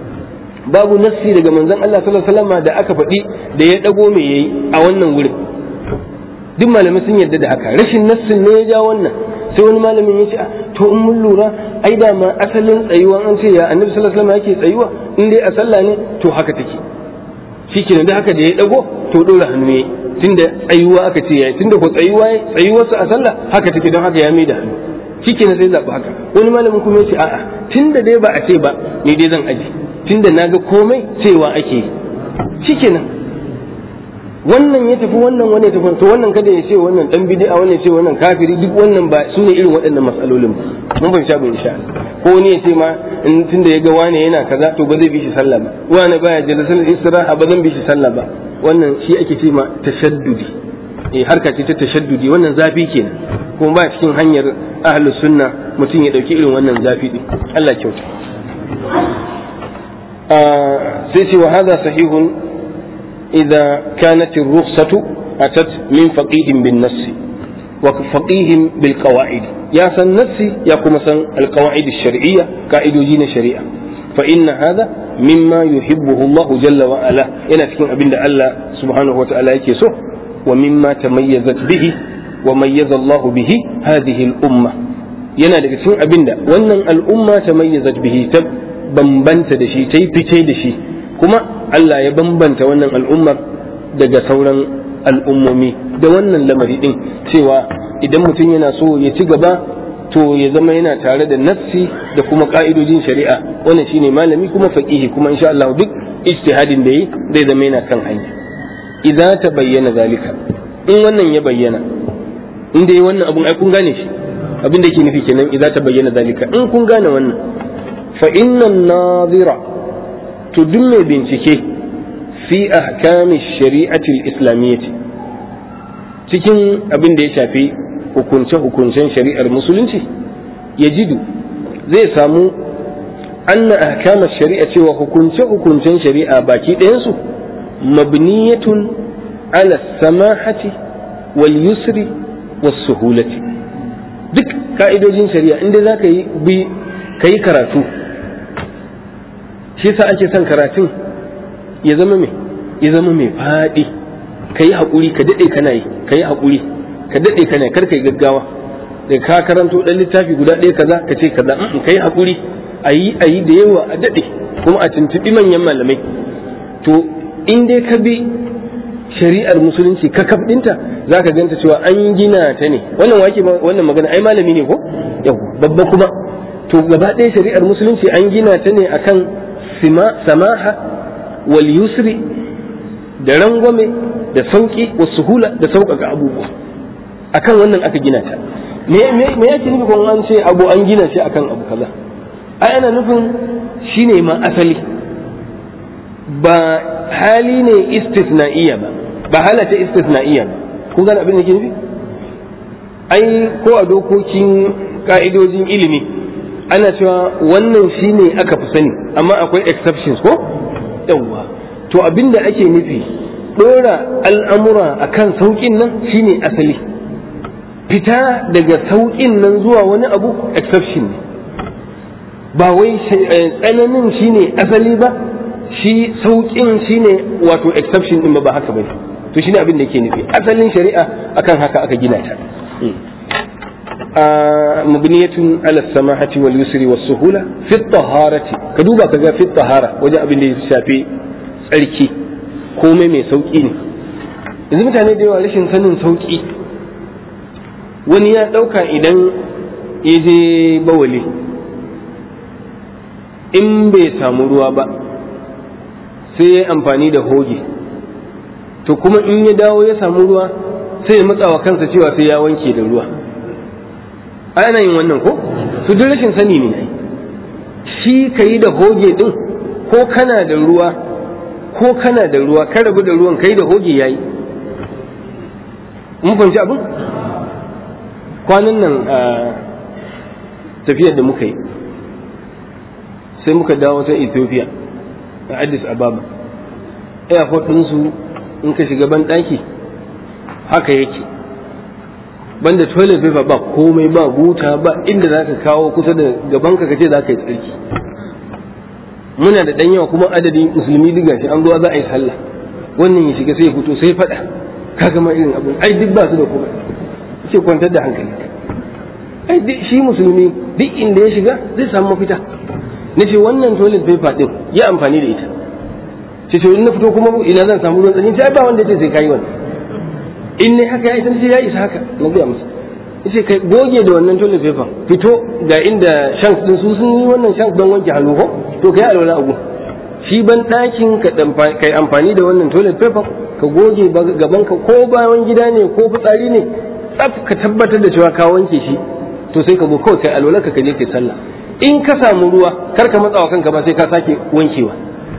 babu nassi daga manzon Allah sallallahu alaihi wasallam da aka faɗi da ya ɗago me yayi a wannan wurin duk malamai sun yarda da haka rashin nassin ne ya ja wannan sai wani malamin ya ce to in mun lura ai da ma asalin tsayuwa an ce ya annabi sallallahu alaihi wasallam yake tsayuwa in dai a sallah ne to haka take shikenan da haka da ya dago to dole hannu yayi tunda tsayuwa aka ce yayi tunda ko tsayuwa tsayuwarsa a sallah haka take don haka ya mai da hannu shikenan sai zabi haka wani malamin kuma ya ce a'a tunda dai ba a ce ba ni dai zan aji tunda naga komai cewa ake yi shikenan wannan ya tafi wannan wani ya tafi to wannan kada ya ce wannan dan bid'a wannan ya ce wannan kafiri duk wannan ba su ne irin waɗannan matsalolin ba mun fahimta ba insha ko wani ya ce ma in tunda ya ga wani yana kaza to ba zai bi shi sallah ba wani baya jalsal istiraha ba zan bi shi sallah ba wannan shi ake ce ma tashaddudi eh harka ce ta tashaddudi wannan zafi kenan kuma ba cikin hanyar ahlus sunna mutum ya dauki irin wannan zafi din Allah kyauta sai ce wa hadha sahihun إذا كانت الرخصة أتت من فقيه بالنص وفقيه بالقواعد يا سن نفسي يا كما القواعد الشرعية قائد دين الشريعة فإن هذا مما يحبه الله جل وعلا إن تكون أبن الله سبحانه وتعالى يكسو ومما تميزت به وميز الله به هذه الأمة yana daga cikin abin da wannan al'umma ta mayyazat bihi ta bambanta da shi ta yi fice da shi kuma Allah ya bambanta wannan al'ummar daga sauran al'ummomi da wannan lamari din cewa idan mutum yana so ya ci gaba to ya zama yana tare da nafsi da kuma ka'idojin shari'a wannan shine malami kuma faqihi kuma insha Allah duk ijtihadin da yi zai zama yana kan hanya idza ta bayyana zalika in wannan ya bayyana in dai wannan abun ai kun gane shi abin da yake nufi kenan idza ta bayyana zalika in kun gane wannan fa innan nazira to duk mai bincike fi ahkami shari'ati islamiyyati cikin abin da ya shafi hukunce-hukuncen shari'ar musulunci ya jidu zai samu anna ahkama shari'a cewa hukunce-hukuncen shari'a baki ɗayansu mabniyatun ala samahati wal yusri was suhulati duk ka'idojin shari'a inda za ka yi bi ka yi karatu shi sa ake son karatun ya zama mai ya zama mai faɗi ka yi haƙuri ka daɗe kana yi ka yi haƙuri ka daɗe kana kar ka yi gaggawa da ka karanto ɗan littafi guda ɗaya kaza ka ce kaza in ka yi haƙuri a yi a yi da yawa a daɗe kuma a tuntuɓi manyan malamai to in dai ka bi shari'ar musulunci ka kaf ɗinta za ka ganta cewa an gina ta ne wannan wake wannan magana ai malami ne ko yau babba kuma to gaba ɗaya shari'ar musulunci an gina ta ne akan samaha wal yusri da rangwame da sauki wa suhula da sauƙaƙa abubuwa akan wannan aka gina ta me me me yake nufi kun an ce abu an gina shi akan abu kaza ai ana nufin shine ma asali ba hali ne istisna'iyya ba ba halata istisna'iyya ba kun gane abin da ke nufi ai ko a dokokin ka'idojin ilimi ana cewa wannan shine aka fi sani amma akwai exceptions ko yawwa to abin da ake nufi dora al'amura akan sauƙin nan shine asali fita daga sauƙin nan zuwa wani abu exception ne ba wai tsananin shine asali ba shi sauƙin shine wato exception din ba haka bane to shine abin da yake nufi asalin shari'a akan haka aka gina ta mabniyatun ala samahati wal yusri was suhula fi taharati ka duba kaga fi tahara wajen abin da ya shafi tsarki komai mai sauki ne yanzu mutane da yawa rashin sanin sauki wani ya ɗauka idan ya je bawali in bai samu ruwa ba sai ya amfani da hoge to kuma in ya dawo ya samu ruwa sai ya matsawa kansa cewa sai ya wanke da ruwa ana yin wannan ko to duk rashin sani ne shi ka yi da hoge din ko kana da ruwa ko kana da ruwa ka rabu da ruwan kai da hoge yayi mun fahimci abin kwanan nan a tafiyar da muka yi sai muka dawo ta ethiopia a addis ababa airport ɗinsu in ka shiga ban ɗaki haka yake banda toilet paper ba komai ba buta ba inda za ka kawo kusa da gaban ka kace za ka yi tsarki muna da ɗan yawa kuma adadin musulmi diga shi an zuwa za a yi sallah wannan ya shiga sai ya fito sai faɗa ka gama irin abin ai duk ba su da komai ce kwantar da hankali ai shi musulmi duk inda ya shiga zai samu mafita na ce wannan toilet paper din ya amfani da ita ce to in na fito kuma ina zan samu ruwan tsanyi sai ba wanda ce sai kai wannan in ne haka ya isa sai ya isa haka na biya musu yace kai goge da wannan toilet paper fito ga inda shanks din su sun yi wannan shanks don wanke hannu ko to kai alwala abu shi ban ɗakin ka kai amfani da wannan toilet paper ka goge gaban ka ko bayan gida ne ko fitsari ne tsaf ka tabbatar da cewa ka wanke shi to sai ka zo kawai kai alwala ka je kai sallah in ka samu ruwa kar ka matsawa kanka ba sai ka sake wankewa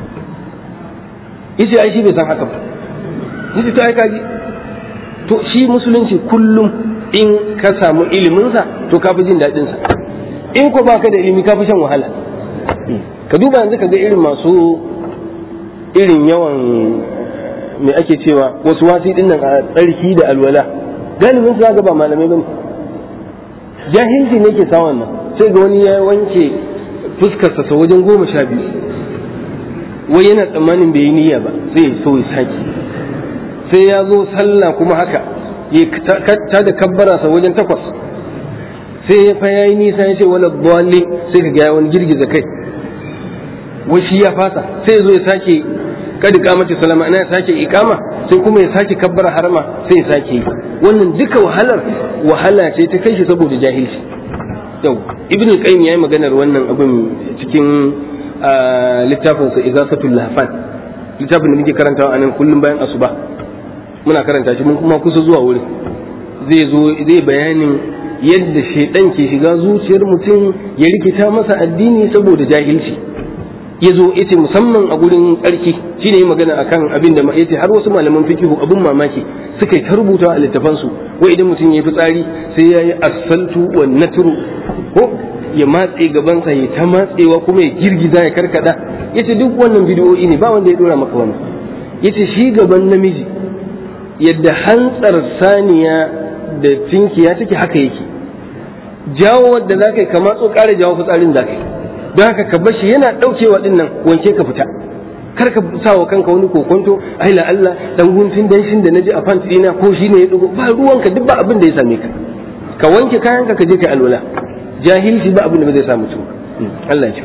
yace ai shi bai san haka ba yace to ai kaji to shi musulunci kullum in ka samu ilimin sa to ka fi jin daɗin sa in ko baka da ilimi ka fi shan wahala ka duba yanzu ka ga irin masu irin yawan me ake cewa wasu wasi din nan a tsarki da alwala galibin su ga ba malamai bane jahilci ne ke samun nan sai ga wani ya wanke fuskarsa sa wajen goma sha biyu wai yana tsammanin bai yi niyya ba sai ya so ya sake sai ya zo sallah kuma haka ya ta da kabbara sa wajen takwas sai ya fa yayi nisa ya ce wala dhalli sai ka ga wani girgiza kai wai shi ya fasa sai ya zo ya sake kada kamata salama ana sake ikama sai kuma ya sake kabbara harama sai ya sake yi wannan duka wahalar wahala ce ta kai shi saboda jahilci yau ibn qayyim yayi maganar wannan abin cikin littafin sa izafatul lahfan littafin da muke karantawa anan kullum bayan asuba muna karanta shi mun kuma kusa zuwa wurin zai zo zai bayanin yadda shaidan ke shiga zuciyar mutum ya rikita masa addini saboda jahilci ya zo yace musamman a gurin tsarki shine yi magana akan abin da yace har wasu malaman fikihu abin mamaki suka yi ta rubuta a littafan su wai idan mutum ya fi tsari sai ya yi asaltu wa natru ko ya matse gabansa ya ta matsewa kuma ya girgiza ya karkada yace duk wannan bidiyoyi ne ba wanda ya dora maka wannan yace shi gaban namiji yadda hantsar saniya da tinkiya take haka yake jawo wadda za ka yi ka matso ƙara jawo fitsarin za ka yi don haka ka bashi yana ɗaukewa ɗin nan wanke ka fita kar ka sa wa kanka wani kokonto ai la Allah dan guntun danshin da naji a pant ɗina ko shi ne ya dugo ba ruwanka duk ba abin da ya same ka ka wanke kayanka ka je ka alwala jahilci ba abin da zai sa mutum Allah ya ce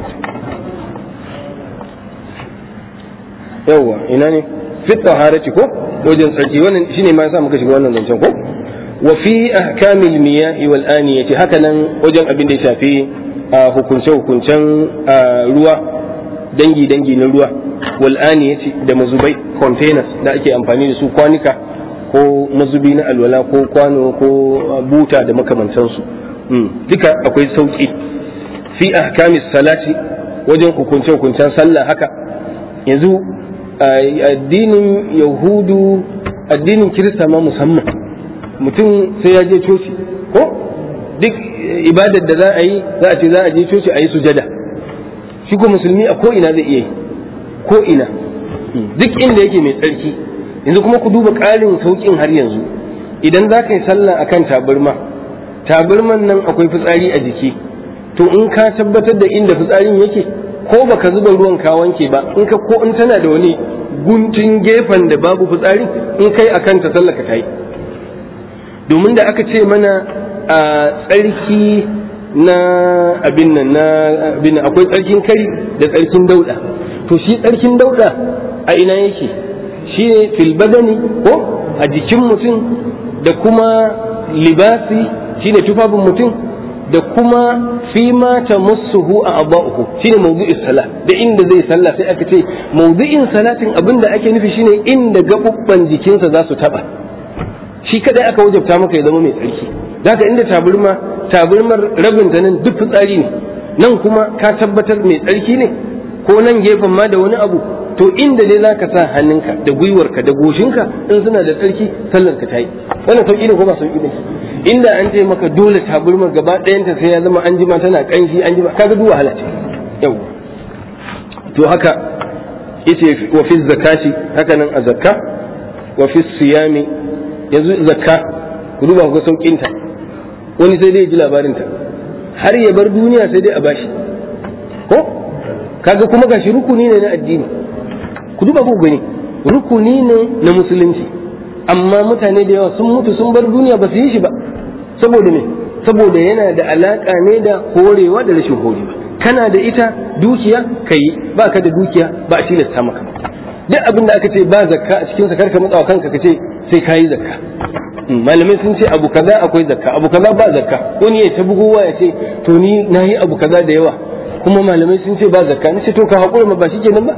yawwa ina ne fit taharati ko wajen tsarki wannan shine ma yasa muka shiga wannan zancen ko wa fi ahkamil miyahi wal aniyati haka nan wajen abin da ya shafi hukunce hukuncen ruwa dangi dangi na ruwa wal aniyati da mazubai containers da ake amfani da su kwanika ko mazubi na alwala ko kwano ko buta da makamantansu duka akwai sauki fi ahkamis salati wajen hukunce hukuncen sallah haka yanzu addinin yahudu addinin kirista ma musamman mutum sai ya je coci ko duk ibadar da za a yi za a ce za a je coci a yi sujada shi ko musulmi a ko ina zai iya yi ko ina duk inda yake mai tsarki yanzu kuma ku duba ƙarin sauƙin har yanzu idan za ka yi sallah akan tabarma tabarman nan akwai fitsari a jiki to in ka tabbatar da inda fitsarin yake ko baka zuba ruwan ka wanke ba in ka ko in tana da wani guntun gefen da babu fitsari in kai akan ta sallaka ta yi domin da aka ce mana a tsarki na abin nan na abin akwai tsarkin kari da tsarkin dauda to shi tsarkin dauda a ina yake shi ne fil badani ko a jikin mutum da kuma libasi shi ne tufafin mutum da kuma fi ma ta musuhu a abba'uhu shi ne mawdu'in sala da inda zai sallah sai aka ce mawdu'in salatin abin da ake nufi shine inda gaɓuɓɓan jikinsa za su taɓa shi kadai aka wajabta maka ya zama mai tsarki zaka inda taburma taburmar rabin ta nan duk fitsari ne nan kuma ka tabbatar mai tsarki ne ko nan gefen ma da wani abu to inda dai zaka sa hannunka da gwiwarka da goshinka in suna da tsarki sallar ka tayi wannan sauki ne ko ba sauki ne inda an ce maka dole taburmar gaba ɗayanta sai ya zama an jima tana kanshi an jima kaga duk wahala ce yau to haka yace wa fi zakati haka nan a zakka wa fi siyami yanzu zakka ku duba ku saukin ta wani sai dai ya ji labarin ta har ya bar duniya sai dai a bashi ko kaga kuma gashi rukuni ne na addini ku duba ku gani rukuni ne na musulunci amma mutane da yawa sun mutu sun bar duniya ba su yi shi ba saboda me saboda yana da alaka ne da horewa da rashin horewa kana da ita dukiya kai ba ka da dukiya ba a tilasta maka duk abin da aka ce ba zakka a cikin sakar ka matsawa kanka ka ce sai kayi zakka malamai sun ce abu kaza akwai zakka abu kaza ba zakka wani ya ta bugowa ya ce to ni nayi abu kaza da yawa kuma malamai sun ce ba zakka ni ce to ka haƙura ma ba shi kenan ba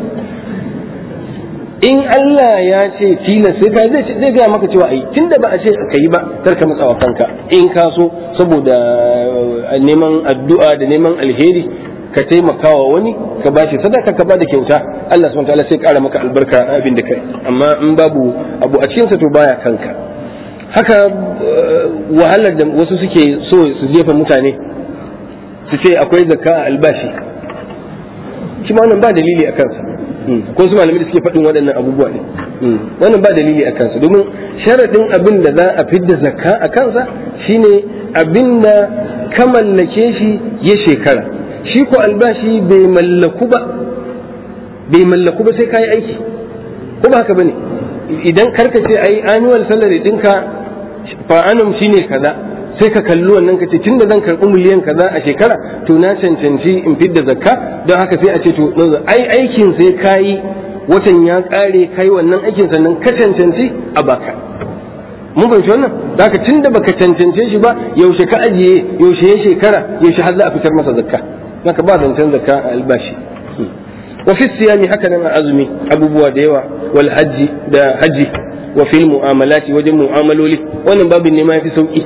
in Allah ya ce tilas sai ka zai zai gaya maka cewa ai tunda ba a ce ka yi ba kar ka matsawa kanka in ka so saboda neman addu'a da neman alheri ka taimakawa wani ka bashi sadaka ka bada kyauta Allah subhanahu wataala sai kara maka albarka a abin da kai amma in babu abu a cikin sa to baya kanka haka wahalar da wasu suke so su jefa mutane su ce akwai zakka a albashi shi ma wannan ba dalili a kansa ko su malamai da suke faɗin waɗannan abubuwa ne wannan ba dalili a kansa domin sharaɗin abin da za a fidda zakka a kansa shine abin da ka mallake shi ya shekara shi ko albashi bai mallaku ba bai mallaku ba sai ka yi aiki ko ba haka bane idan karka ce ai annual salary ɗinka fa'anum shine kaza sai ka kalli wannan ka ce tun da zan karɓi miliyan kaza a shekara to na cancanci in fidda zakka don haka sai a ce to ai aikin sai kayi watan ya ƙare kai wannan aikin sannan ka cancanci a baka mun fahimci wannan zaka tunda baka cancance shi ba yaushe ka ajiye yaushe ya shekara yaushe har za a fitar masa zakka zaka ba zancen zakka a albashi wa fi siyami haka nan a azumi abubuwa da yawa wal hajji da haji wa fil mu'amalati wajen mu'amaloli wannan babin ne ma yafi sauki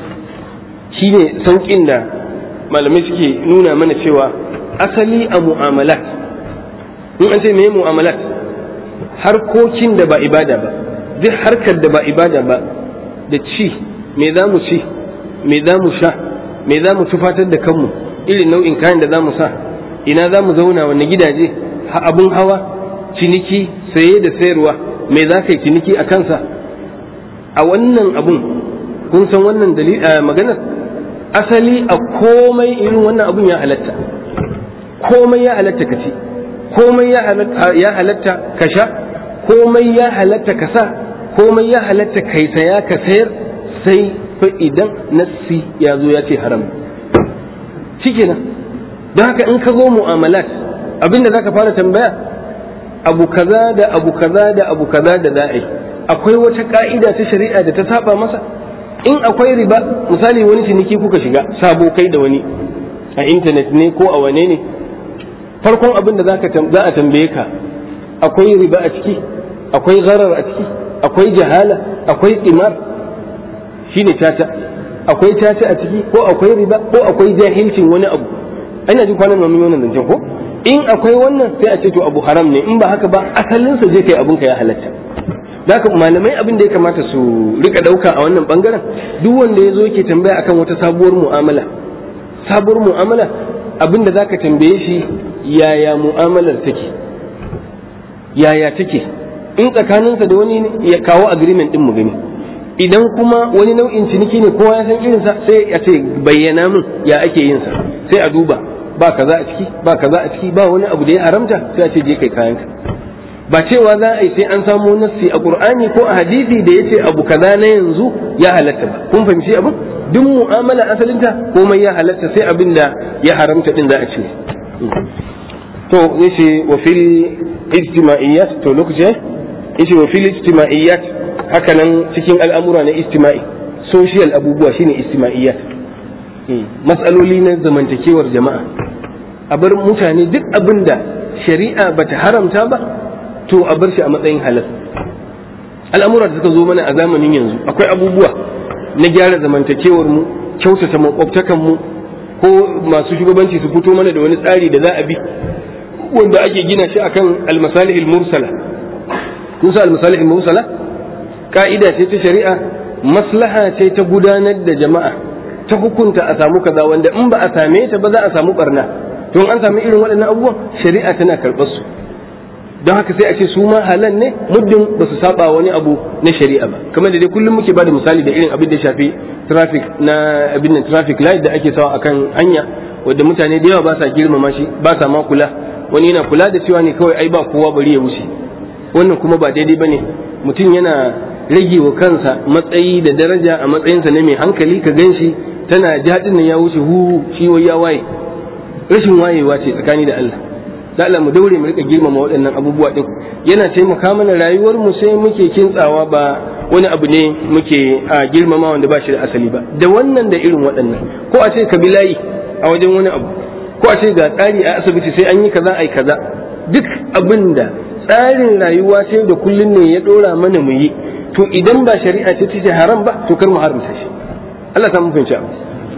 shine saukin da malamai suke nuna mana cewa asali a mu'amalat in an ce me mu'amalat harkokin da ba ibada ba duk harkar da ba ibada ba da ci me za mu ci me za mu sha me za mu tufatar da kanmu irin nau'in kayan da za mu sa ina za mu zauna wanne gidaje abun hawa ciniki saye da sayarwa me za ka yi ciniki a kansa a wannan abun kun san wannan maganar asali a komai irin wannan abun ya halatta komai ya halatta ka ci komai ya halatta ka sha komai ya halatta ka sa komai ya halatta kai saya ka sayar sai fa idan nassi ya zo ya ce haram shikenan don haka in ka zo mu'amalat abinda zaka fara tambaya abu kaza da abu kaza da abu kaza da za'a akwai wata ka'ida ta shari'a da ta saba masa in akwai riba misali wani ciniki kuka shiga sabo kai da wani a intanet ne ko a wane ne farkon abin da za a tambaye ka akwai riba a ciki akwai gharar a ciki akwai jahala akwai imar shine tata akwai tata a ciki ko akwai riba ko akwai jahilcin wani abu ana jin kwanan mamin wannan zancen ko in akwai wannan sai a ce to abu haram ne in ba haka ba asalin sa je kai abun ka ya halatta haka malamai abin da ya kamata su rika dauka a wannan bangaren duk wanda ya zo yake tambaya akan wata sabuwar mu'amala sabuwar mu'amala abin da zaka tambaye shi yaya mu'amalar take yaya take in tsakaninsa da wani ya kawo agreement din mu gani idan kuma wani nau'in ciniki ne kowa ya san irinsa sai ya ce bayyana min ya ake yin sa sai a duba ba kaza a ciki ba kaza a ciki ba wani abu da ya haramta sai a ce je kai kayanka ba cewa za a yi sai an samu nassi a qur'ani ko a hadisi da yace abu kaza na yanzu ya halatta ba kun fahimci abu duk mu'amala asalinta komai ya halatta sai abin da ya haramta din za a ce to yace wa fil ijtima'iyyat to lokaci yace wa fil ijtima'iyyat haka nan cikin al'amura na istima'i social abubuwa shine istima'iyyat matsaloli na zamantakewar jama'a a bar mutane duk abin da shari'a bata haramta ba to a bar shi a matsayin halal al'amura da suka zo mana a zamanin yanzu akwai abubuwa na gyara zamantakewar mu kyautata makwabtakan mu ko masu shugabanci su fito mana da wani tsari da za a bi wanda ake gina shi akan almasalihil mursala kun sa almasalihil mursala ka'ida ce ta shari'a maslaha ce ta gudanar da jama'a ta hukunta a samu kaza wanda in ba a same ta ba za a samu barna to an samu irin waɗannan abubuwan shari'a tana karɓar su don haka sai a ce su ma halal ne muddin ba su saba wani abu na shari'a ba kamar da dai kullum muke bada misali da irin abin da shafi traffic na abin nan traffic light da ake sawa akan hanya wanda mutane da yawa ba sa girmama shi ba sa ma kula wani yana kula da cewa ne kawai ai ba kowa bari ya wuce wannan kuma ba daidai bane mutum yana rage wa kansa matsayi da daraja a matsayinsa na mai hankali ka gan shi tana jaɗin nan ya wuce hu shi wai ya waye rashin wayewa ce tsakani da Allah da Allah mu daure mu rika girmama waɗannan abubuwa din yana taimaka mana rayuwar mu sai muke kintsawa ba wani abu ne muke a girmama wanda ba shi da asali ba da wannan da irin waɗannan ko a ce ka bi layi a wajen wani abu ko a ce ga tsari a asibiti sai an yi kaza ai kaza duk abin da tsarin rayuwa ce da kullun ne ya ɗora mana mu yi to idan ba shari'a ce ta haram ba to kar mu haramta shi Allah ta mun fahimci abu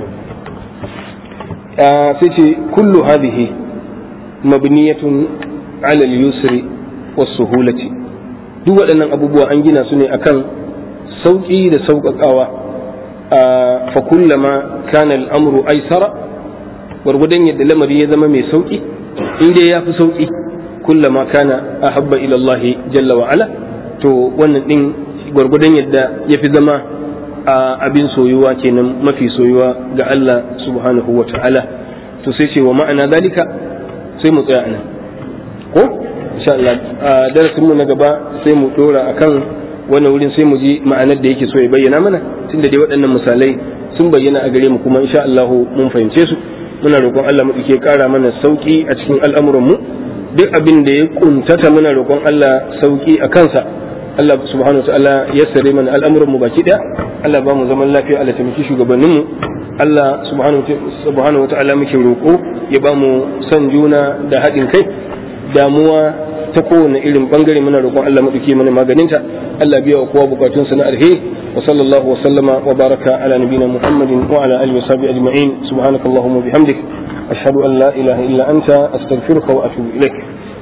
sai ce kullu hadhihi mabniyatun ala al-yusri was-suhulati duk waɗannan abubuwa an gina su ne akan sauƙi da sauƙaƙawa fa kullama kana al-amru aysara gwargwadon yadda lamari ya zama mai sauƙi in dai ya fi sauƙi kullama kana ahabba ila Allah jalla wa ala to wannan din gwargwadon yadda ya fi zama abin soyuwa kenan mafi soyuwa ga Allah subhanahu wa ta'ala to sai ce wa ma'ana dalika sai mu tsaya anan ko insha Allah a darasin mu na gaba sai mu dora akan wannan wurin sai mu ji ma'anar da yake so ya bayyana mana tunda dai waɗannan misalai sun bayyana a gare mu kuma insha Allah mun fahimce su muna roƙon Allah mu ke ƙara mana sauki a cikin al'amuran mu duk abin da ya kuntata muna roƙon Allah sauki a kansa Allah subhanahu wataala ya sare mana al'amuran mu baki daya Allah ba mu zaman lafiya Allah taimaki shugabannin mu Allah subhanahu wataala muke roƙo ya ba mu son juna da haɗin kai damuwa ta kowane irin bangare muna roƙon Allah maɗauki mana maganinta Allah biya wa kowa bukatunsa na alheri wa sallallahu wa sallama wa baraka ala nabina Muhammadin wa ala alihi wa sahbihi ajma'in subhanakallahumma bihamdik ashhadu an la ilaha illa anta astaghfiruka wa atubu ilaik